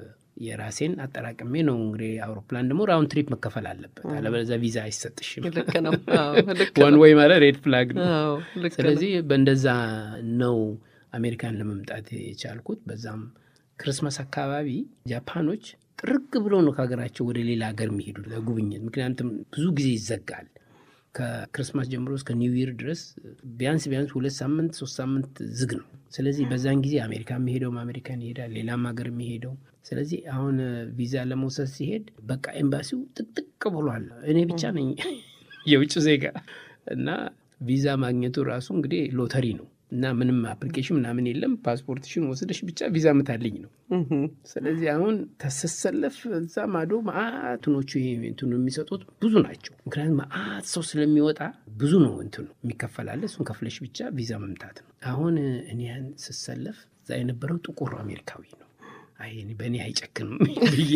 የራሴን አጠራቅሜ ነው እንግዲህ አውሮፕላን ደግሞ ራውንድ ትሪፕ መከፈል አለበት፣ አለበለዚያ ቪዛ አይሰጥሽም። ልክ ነው። አዎ፣ ልክ ዋን ነው። ወይ ማለት ሬድ ፍላግ ነው። አዎ፣ ልክ ነው። ስለዚህ በእንደዛ ነው አሜሪካን ለመምጣት የቻልኩት። በዛም ክርስመስ አካባቢ ጃፓኖች ጥርግ ብሎ ነው ከሀገራቸው ወደ ሌላ ሀገር የሚሄዱ ለጉብኝት። ምክንያቱም ብዙ ጊዜ ይዘጋል ከክርስማስ ጀምሮ እስከ ኒው ይር ድረስ ቢያንስ ቢያንስ ሁለት ሳምንት ሶስት ሳምንት ዝግ ነው። ስለዚህ በዛን ጊዜ አሜሪካ የሚሄደውም አሜሪካን ይሄዳል፣ ሌላም ሀገር የሚሄደው ስለዚህ አሁን ቪዛ ለመውሰድ ሲሄድ በቃ ኤምባሲው ጥቅጥቅ ብሏል። እኔ ብቻ ነኝ የውጭ ዜጋ እና ቪዛ ማግኘቱ ራሱ እንግዲህ ሎተሪ ነው እና ምንም አፕሊኬሽን ምናምን የለም። ፓስፖርትሽን ወስደሽ ብቻ ቪዛ ምታልኝ ነው። ስለዚህ አሁን ተሰሰለፍ እዛ ማዶ ማአትኖቹ እንትኑ የሚሰጡት ብዙ ናቸው። ምክንያቱም ማአት ሰው ስለሚወጣ ብዙ ነው እንትኑ የሚከፈላለ እሱን ከፍለሽ ብቻ ቪዛ መምታት ነው። አሁን እኔ ያን ስሰለፍ እዛ የነበረው ጥቁር አሜሪካዊ ነው። አይ በእኔ አይጨክንም ብዬ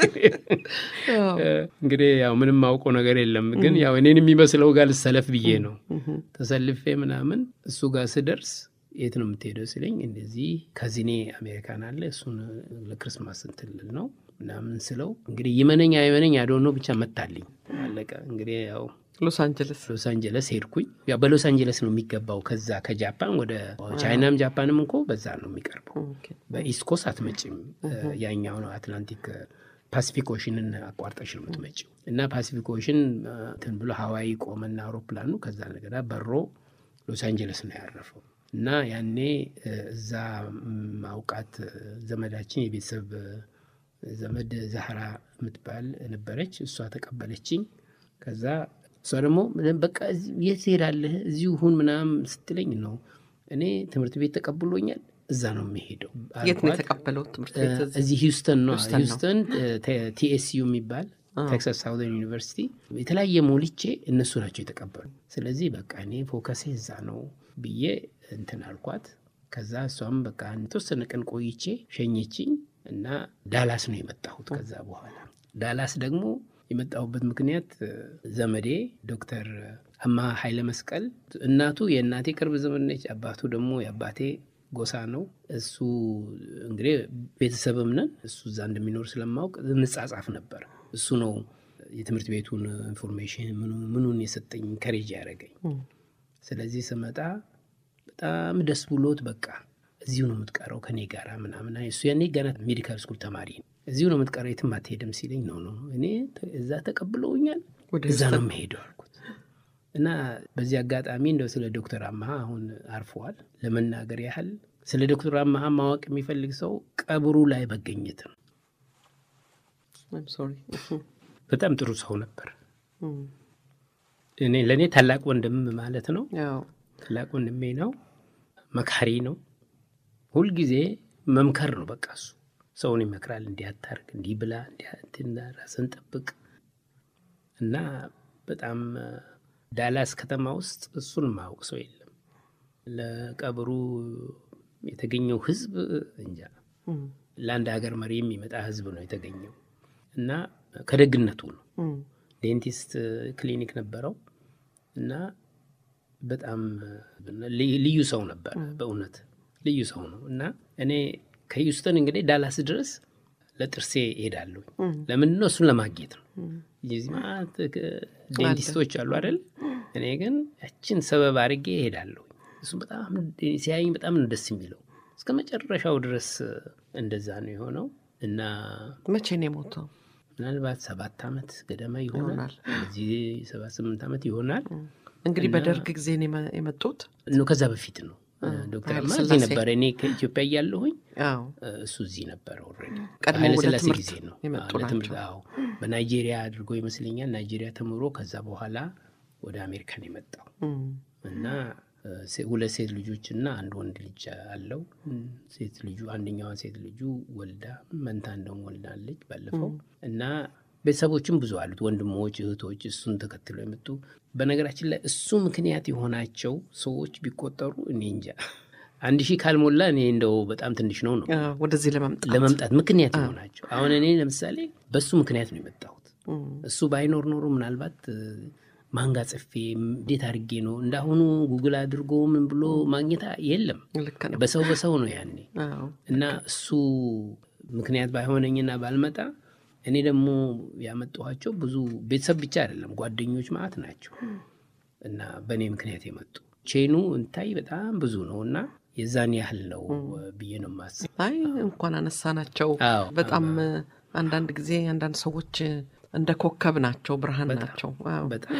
እንግዲህ ያው ምንም ማውቀው ነገር የለም፣ ግን ያው እኔን የሚመስለው ጋር ልሰለፍ ብዬ ነው ተሰልፌ ምናምን። እሱ ጋር ስደርስ የት ነው የምትሄደው ሲለኝ እንደዚህ ከዚኔ አሜሪካን አለ እሱን ለክርስማስ እንትን ልል ነው ምናምን ስለው እንግዲህ ይመነኝ አይመነኝ አዶኖ ብቻ መታልኝ አለቀ። እንግዲህ ያው ሎስ አንጀለስ ሎስ አንጀለስ ሄድኩኝ። ያው በሎስ አንጀለስ ነው የሚገባው ከዛ ከጃፓን ወደ ቻይናም ጃፓንም እንኮ በዛ ነው የሚቀርበው። በኢስት ኮስት አትመጭም። ያኛው ነው አትላንቲክ ፓሲፊክ ኦሽንን አቋርጠሽ ነው የምትመጪው። እና ፓሲፊክ ኦሽን እንትን ብሎ ሀዋይ ቆመና አውሮፕላኑ ከዛ ነገር በሮ ሎስ አንጀለስ ነው ያረፈው። እና ያኔ እዛ ማውቃት ዘመዳችን የቤተሰብ ዘመድ ዛህራ የምትባል ነበረች። እሷ ተቀበለችኝ። ከዛ እሷ ደግሞ በቃ የት ትሄዳለህ እዚሁ ሁን ምናምን ስትለኝ ነው እኔ ትምህርት ቤት ተቀብሎኛል እዛ ነው የሚሄደው። የት ነው የተቀበለው ትምህርት ቤት? እዚህ ሂውስተን ነው። ሂውስተን ቲኤስዩ የሚባል ቴክሳስ ሳውዘርን ዩኒቨርሲቲ የተለያየ ሞልቼ እነሱ ናቸው የተቀበሉ። ስለዚህ በቃ እኔ ፎከሴ እዛ ነው ብዬ እንትን አልኳት። ከዛ እሷም በቃ የተወሰነ ቀን ቆይቼ ሸኘችኝ እና ዳላስ ነው የመጣሁት። ከዛ በኋላ ዳላስ ደግሞ የመጣሁበት ምክንያት ዘመዴ ዶክተር አማ ኃይለ መስቀል እናቱ የእናቴ ቅርብ ዘመድ ነች። አባቱ ደግሞ የአባቴ ጎሳ ነው። እሱ እንግዲህ ቤተሰብም ነን። እሱ እዛ እንደሚኖር ስለማወቅ እንጻጻፍ ነበር። እሱ ነው የትምህርት ቤቱን ኢንፎርሜሽን ምኑን የሰጠኝ ከሬጅ ያደረገኝ። ስለዚህ ስመጣ በጣም ደስ ብሎት በቃ እዚሁ ነው የምትቀረው ከኔ ጋር ምናምን። እሱ ያኔ ገና ሜዲካል ስኩል ተማሪ ነው። እዚሁ ነው የምትቀረው የትም አትሄድም ሲለኝ ነው ነው እኔ እዛ ተቀብለውኛል እዛ ነው የምሄደው አልኩት። እና በዚህ አጋጣሚ እንደው ስለ ዶክተር አመሀ አሁን አርፈዋል ለመናገር ያህል ስለ ዶክተር አመሀ ማወቅ የሚፈልግ ሰው ቀብሩ ላይ መገኘት ነው። በጣም ጥሩ ሰው ነበር። እኔ ለእኔ ታላቅ ወንድም ማለት ነው። ታላቅ ወንድሜ ነው። መካሪ ነው። ሁልጊዜ መምከር ነው በቃ እሱ ሰውን ይመክራል። እንዲህ አታርግ፣ እንዲህ ብላ፣ እንዲህ ራስን ጠብቅ እና በጣም ዳላስ ከተማ ውስጥ እሱን ማወቅ ሰው የለም። ለቀብሩ የተገኘው ህዝብ እንጃ ለአንድ ሀገር መሪ የሚመጣ ህዝብ ነው የተገኘው እና ከደግነቱ ነው። ዴንቲስት ክሊኒክ ነበረው እና በጣም ልዩ ሰው ነበር። በእውነት ልዩ ሰው ነው እና እኔ ከሂውስተን እንግዲህ ዳላስ ድረስ ለጥርሴ እሄዳለሁ። ለምንድን ነው? እሱን ለማግኘት ነው። እዚህ ማለት ዴንቲስቶች አሉ አይደል? እኔ ግን ያችን ሰበብ አድርጌ እሄዳለሁ። እሱ በጣም ሲያየኝ በጣም ነው ደስ የሚለው። እስከ መጨረሻው ድረስ እንደዛ ነው የሆነው እና መቼ ነው የሞተው? ምናልባት ሰባት ዓመት ገደማ ይሆናል። እዚህ ሰባት ስምንት ዓመት ይሆናል። እንግዲህ በደርግ ጊዜ ነው የመጡት? ከዛ በፊት ነው ዶክተር አማ እዚህ ነበረ። እኔ ከኢትዮጵያ እያለሁኝ እሱ እዚህ ነበረ። ኦልሬዲ ኃይለሥላሴ ጊዜ ነው ለትምህርት በናይጄሪያ አድርጎ ይመስለኛል። ናይጄሪያ ተምሮ ከዛ በኋላ ወደ አሜሪካን የመጣው እና ሁለት ሴት ልጆች እና አንድ ወንድ ልጅ አለው። ሴት ልጁ አንደኛዋን ሴት ልጁ ወልዳ መንታ እንደውም ወልዳለች ባለፈው እና ቤተሰቦችም ብዙ አሉት፣ ወንድሞች፣ እህቶች እሱን ተከትለው የመጡ በነገራችን ላይ እሱ ምክንያት የሆናቸው ሰዎች ቢቆጠሩ እኔ እንጃ አንድ ሺህ ካልሞላ እኔ እንደው በጣም ትንሽ ነው ነው ወደዚህ ለመምጣት ለመምጣት ምክንያት የሆናቸው አሁን እኔ ለምሳሌ በሱ ምክንያት ነው የመጣሁት። እሱ ባይኖር ኖሮ ምናልባት ማንጋ ጽፌ እንዴት አድርጌ ነው እንዳሁኑ ጉግል አድርጎ ምን ብሎ ማግኘት የለም። በሰው በሰው ነው ያኔ እና እሱ ምክንያት ባይሆነኝና ባልመጣ እኔ ደግሞ ያመጣኋቸው ብዙ ቤተሰብ ብቻ አይደለም ጓደኞች ማለት ናቸው እና በእኔ ምክንያት የመጡ ቼኑ እንታይ በጣም ብዙ ነው እና የዛን ያህል ነው ብዬ ነው የማስብ። አይ እንኳን አነሳ ናቸው። በጣም አንዳንድ ጊዜ አንዳንድ ሰዎች እንደ ኮከብ ናቸው፣ ብርሃን ናቸው።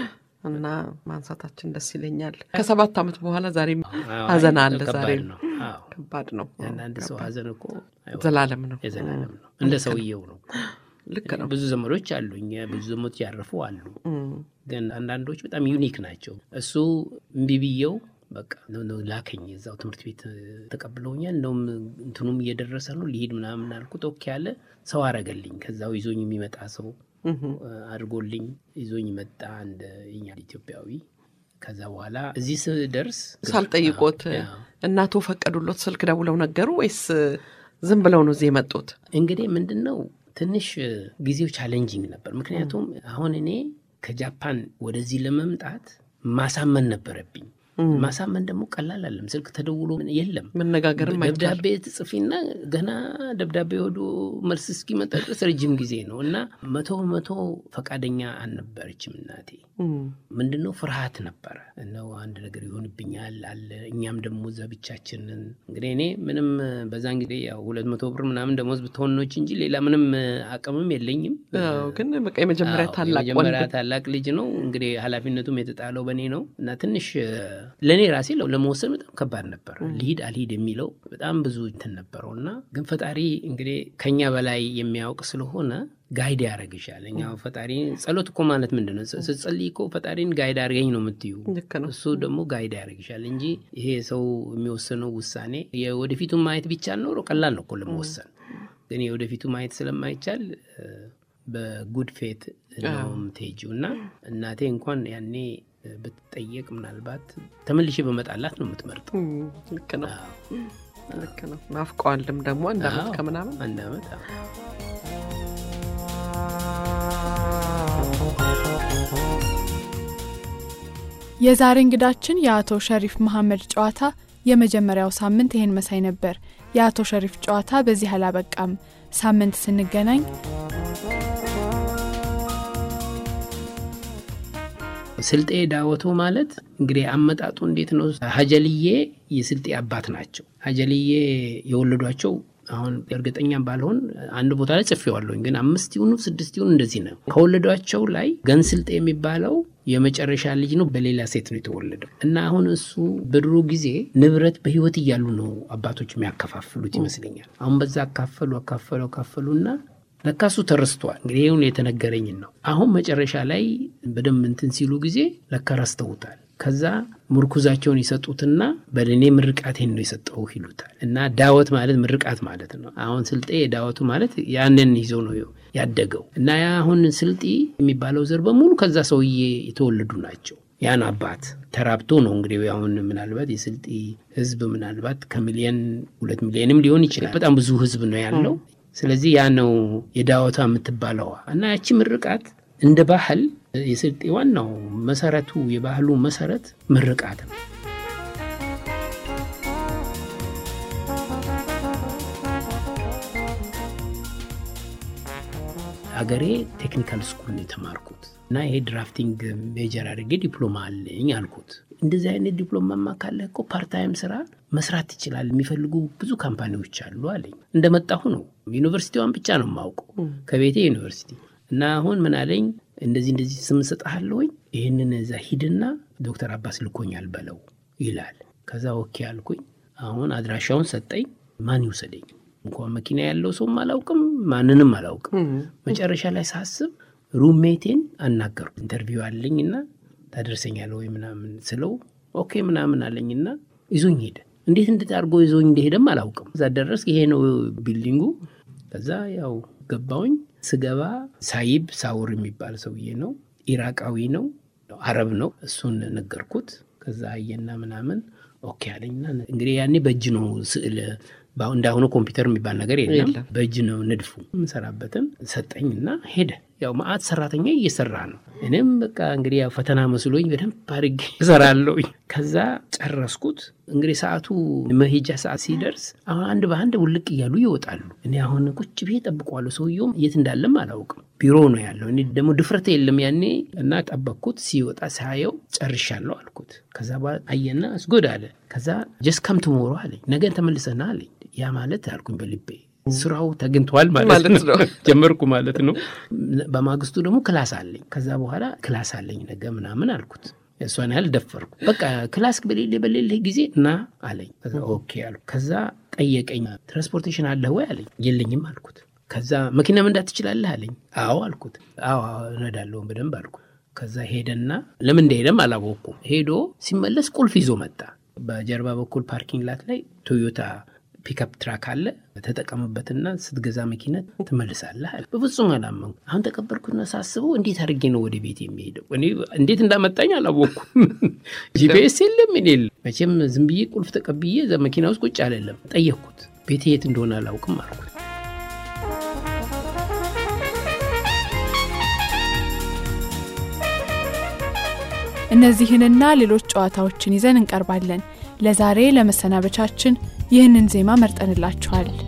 እና ማንሳታችን ደስ ይለኛል። ከሰባት ዓመት በኋላ ዛሬም ሀዘን አለ። ዛሬም ነው። አዎ ከባድ ነው። አንዳንድ ሰው ሀዘን እኮ አይወጣም። ዘላለም ነው። የዘላለም ነው። እንደ ሰውየው ነው። ልክ ነው። ብዙ ዘመዶች አሉኝ፣ ብዙ ዘመዶች ያረፉ አሉ። እም፣ ግን አንዳንዶች በጣም ዩኒክ ናቸው። እሱ እምቢ ብየው በቃ ነው ነው ላከኝ። እዛው ትምህርት ቤት ተቀብለውኛል። እንደውም እንትኑም እየደረሰ ነው ሊሄድ ምናምን አልኩት። ኦኬ ያለ ሰው አረገልኝ። ከዛው ይዞኝ የሚመጣ ሰው እም፣ አድርጎልኝ ይዞኝ መጣ፣ እንደ እኛ ኢትዮጵያዊ። ከዛ በኋላ እዚህ ስደርስ ሳልጠይቆት አዎ። እናቶ ፈቀዱሎት ስልክ ደውለው ነገሩ ወይስ ዝም ብለው ነው እዚህ የመጡት? እንግዲህ ምንድን ነው ትንሽ ጊዜው ቻሌንጂንግ ነበር። ምክንያቱም አሁን እኔ ከጃፓን ወደዚህ ለመምጣት ማሳመን ነበረብኝ። ማሳመን ደግሞ ቀላል አለም። ስልክ ተደውሎ የለም መነጋገርም አይቻልም። ደብዳቤ ትጽፊና ገና ደብዳቤ ወዶ መልስ እስኪመጣ ድረስ ረጅም ጊዜ ነው እና መቶ መቶ ፈቃደኛ አልነበረችም እናቴ። እም፣ ምንድነው ፍርሃት ነበረ እነው አንድ ነገር ይሆንብኛል አለ። እኛም ደግሞ እዛ ብቻችንን እንግዲህ እኔ ምንም በዛን ጊዜ ያው ሁለት መቶ ብር ምናምን ደሞዝ ብትሆኖች እንጂ ሌላ ምንም አቅምም የለኝም። አዎ፣ ግን በቃ የመጀመሪያ አዎ፣ ታላቅ የመጀመሪያ ወንድም ታላቅ ልጅ ነው እንግዲህ ኃላፊነቱም የተጣለው በእኔ ነው እና ትንሽ ለእኔ ራሴ ለው ለመወሰን በጣም ከባድ ነበር። ልሂድ አልሂድ የሚለው በጣም ብዙ እንትን ነበረው እና ግን ፈጣሪ እንግዲህ ከኛ በላይ የሚያውቅ ስለሆነ ጋይድ ያደርግሻል። እኛ ፈጣሪ ጸሎት እኮ ማለት ምንድን ነው? ስትጸልይ እኮ ፈጣሪን ጋይድ አድርገኝ ነው የምትዩ። ልክ ነው። እሱ ደግሞ ጋይድ ያደርግሻል እንጂ ይሄ ሰው የሚወሰነው ውሳኔ የወደፊቱን ማየት ቢቻል ኖሮ ቀላል ነው እኮ ለመወሰን። ግን የወደፊቱ ማየት ስለማይቻል እ፣ በጉድ ፌት ነው የምትሄጂው እና እናቴ እንኳን ያኔ እ፣ ብትጠየቅ ምናልባት ተመልሼ በመጣላት ነው የምትመርጠው። እም፣ ልክ ነው። አዎ፣ ልክ ነው። ናፍቀዋልም ደግሞ አንድ ዓመት አዎ፣ ከምናምን አንድ ዓመት አዎ። የዛሬ እንግዳችን የአቶ ሸሪፍ መሐመድ ጨዋታ የመጀመሪያው ሳምንት ይህን መሳይ ነበር። የአቶ ሸሪፍ ጨዋታ በዚህ አላበቃም። ሳምንት ስንገናኝ ስልጤ ዳወቶ ማለት እንግዲህ አመጣጡ እንዴት ነው? ሀጀልዬ የስልጤ አባት ናቸው። ሀጀልዬ የወለዷቸው አሁን እርግጠኛ ባልሆን አንድ ቦታ ላይ ጽፌዋለሁኝ፣ ግን አምስት ይሁኑ ስድስት ይሁኑ እንደዚህ ነው። ከወለዷቸው ላይ ገንስልጤ የሚባለው የመጨረሻ ልጅ ነው። በሌላ ሴት ነው የተወለደው እና አሁን እሱ በድሮ ጊዜ ንብረት በህይወት እያሉ ነው አባቶች የሚያከፋፍሉት ይመስለኛል። አሁን በዛ አካፈሉ አካፈሉ አካፈሉና ለካሱ ተረስቷል። እንግዲህ ይሁን የተነገረኝን ነው። አሁን መጨረሻ ላይ በደንብ እንትን ሲሉ ጊዜ ለካ ረስተውታል። ከዛ ምርኩዛቸውን ይሰጡትና በለኔ ምርቃቴን ነው የሰጠው ይሉታል። እና ዳወት ማለት ምርቃት ማለት ነው። አሁን ስልጤ ዳወቱ ማለት ያንን ይዞ ነው ያደገው። እና ያ አሁን ስልጢ የሚባለው ዘር በሙሉ ከዛ ሰውዬ የተወለዱ ናቸው። ያን አባት ተራብቶ ነው እንግዲህ አሁን ምናልባት የስልጢ ህዝብ ምናልባት ከሚሊየን ሁለት ሚሊዮንም ሊሆን ይችላል። በጣም ብዙ ህዝብ ነው ያለው። ስለዚህ ያ ነው የዳወታ የምትባለዋ እና ያቺ ምርቃት እንደ ባህል የስልጤ ዋናው መሰረቱ የባህሉ መሰረት ምርቃት ነው። አገሬ ቴክኒካል ስኩል ነው የተማርኩት እና ይሄ ድራፍቲንግ ሜጀር አድርጌ ዲፕሎማ አለኝ አልኩት። እንደዚህ አይነት ዲፕሎማማ ካለህ እኮ ፓርታይም ስራ መስራት ትችላል፣ የሚፈልጉ ብዙ ካምፓኒዎች አሉ አለኝ። እንደመጣሁ ነው ዩኒቨርሲቲዋን ብቻ ነው የማውቀው ከቤቴ ዩኒቨርሲቲ እና አሁን ምን አለኝ እንደዚህ እንደዚህ ስም እሰጥሃለሁኝ ይህንን እዛ ሂድና ዶክተር አባስ ልኮኛል በለው ይላል። ከዛ ኦኬ አልኩኝ። አሁን አድራሻውን ሰጠኝ። ማን ይውሰደኝ? እንኳን መኪና ያለው ሰውም አላውቅም፣ ማንንም አላውቅም። መጨረሻ ላይ ሳስብ ሩሜቴን አናገርኩ። ኢንተርቪው አለኝና ታደርሰኛለህ ወይ ምናምን ስለው ኦኬ ምናምን አለኝና ይዞኝ ሄደ። እንዴት እንዴት አድርጎ ይዞኝ እንደሄደም አላውቅም። እዛ ደረስ ይሄ ነው ቢልዲንጉ። ከዛ ያው ገባውኝ። ስገባ ሳይብ ሳውር የሚባል ሰውዬ ነው። ኢራቃዊ ነው፣ አረብ ነው። እሱን ነገርኩት። ከዛ አየና ምናምን ኦኬ አለኝና እንግዲህ ያኔ በእጅ ነው ስዕል እንዳሁኑ ኮምፒውተር የሚባል ነገር የለም። በእጅ ነው ንድፉ። የምሰራበትን ሰጠኝና ሄደ። ያው መዓት ሰራተኛ እየሰራ ነው። እኔም በቃ እንግዲህ ያው ፈተና መስሎኝ በደንብ አድርጌ እሰራለሁኝ። ከዛ ጨረስኩት። እንግዲህ ሰዓቱ መሄጃ ሰዓት ሲደርስ አሁን አንድ በአንድ ውልቅ እያሉ ይወጣሉ። እኔ አሁን ቁጭ ብዬ ጠብቀዋለሁ። ሰውየውም የት እንዳለም አላውቅም። ቢሮ ነው ያለው። እኔ ደግሞ ድፍረት የለም ያኔ እና ጠበቅኩት። ሲወጣ ሳየው ጨርሻለሁ አልኩት። ከዛ በኋላ አየና እስጎድ አለ። ከዛ ጀስት ከም ትሞሮ አለኝ። ነገን ተመልሰና አለኝ። ያ ማለት አልኩኝ በልቤ ስራው ተግኝተዋል ማለት ነው። ጀመርኩ ማለት ነው። በማግስቱ ደግሞ ክላስ አለኝ። ከዛ በኋላ ክላስ አለኝ ነገ ምናምን አልኩት። እሷን ያህል ደፈርኩ። በቃ ክላስ በሌለ በሌለ ጊዜ እና አለኝ። ኦኬ አልኩ። ከዛ ጠየቀኝ። ትራንስፖርቴሽን አለህ ወይ አለኝ። የለኝም አልኩት። ከዛ መኪና መንዳት ትችላለህ አለኝ። አዎ አልኩት። አዎ እነዳለሁ በደንብ አልኩት። ከዛ ሄደና ለምን እንደሄደም አላወቅኩም። ሄዶ ሲመለስ ቁልፍ ይዞ መጣ። በጀርባ በኩል ፓርኪንግ ላት ላይ ቶዮታ ፒክአፕ ትራክ አለ፣ ተጠቀምበትና ስትገዛ መኪና ትመልሳለህ አለ። በፍጹም አላመንኩ። አሁን ተቀበልኩና ሳስበው እንዴት አድርጌ ነው ወደ ቤት የሚሄደው? እኔ እንዴት እንዳመጣኝ አላወቅኩም። ጂፒኤስ የለም ምን የለም። መቼም ዝም ብዬ ቁልፍ ተቀብዬ እዛ መኪና ውስጥ ቁጭ አለለም። ጠየቅኩት። ቤቴ የት እንደሆነ አላውቅም አልኩት። እነዚህንና ሌሎች ጨዋታዎችን ይዘን እንቀርባለን። ለዛሬ ለመሰናበቻችን ይህንን ዜማ መርጠንላችኋል።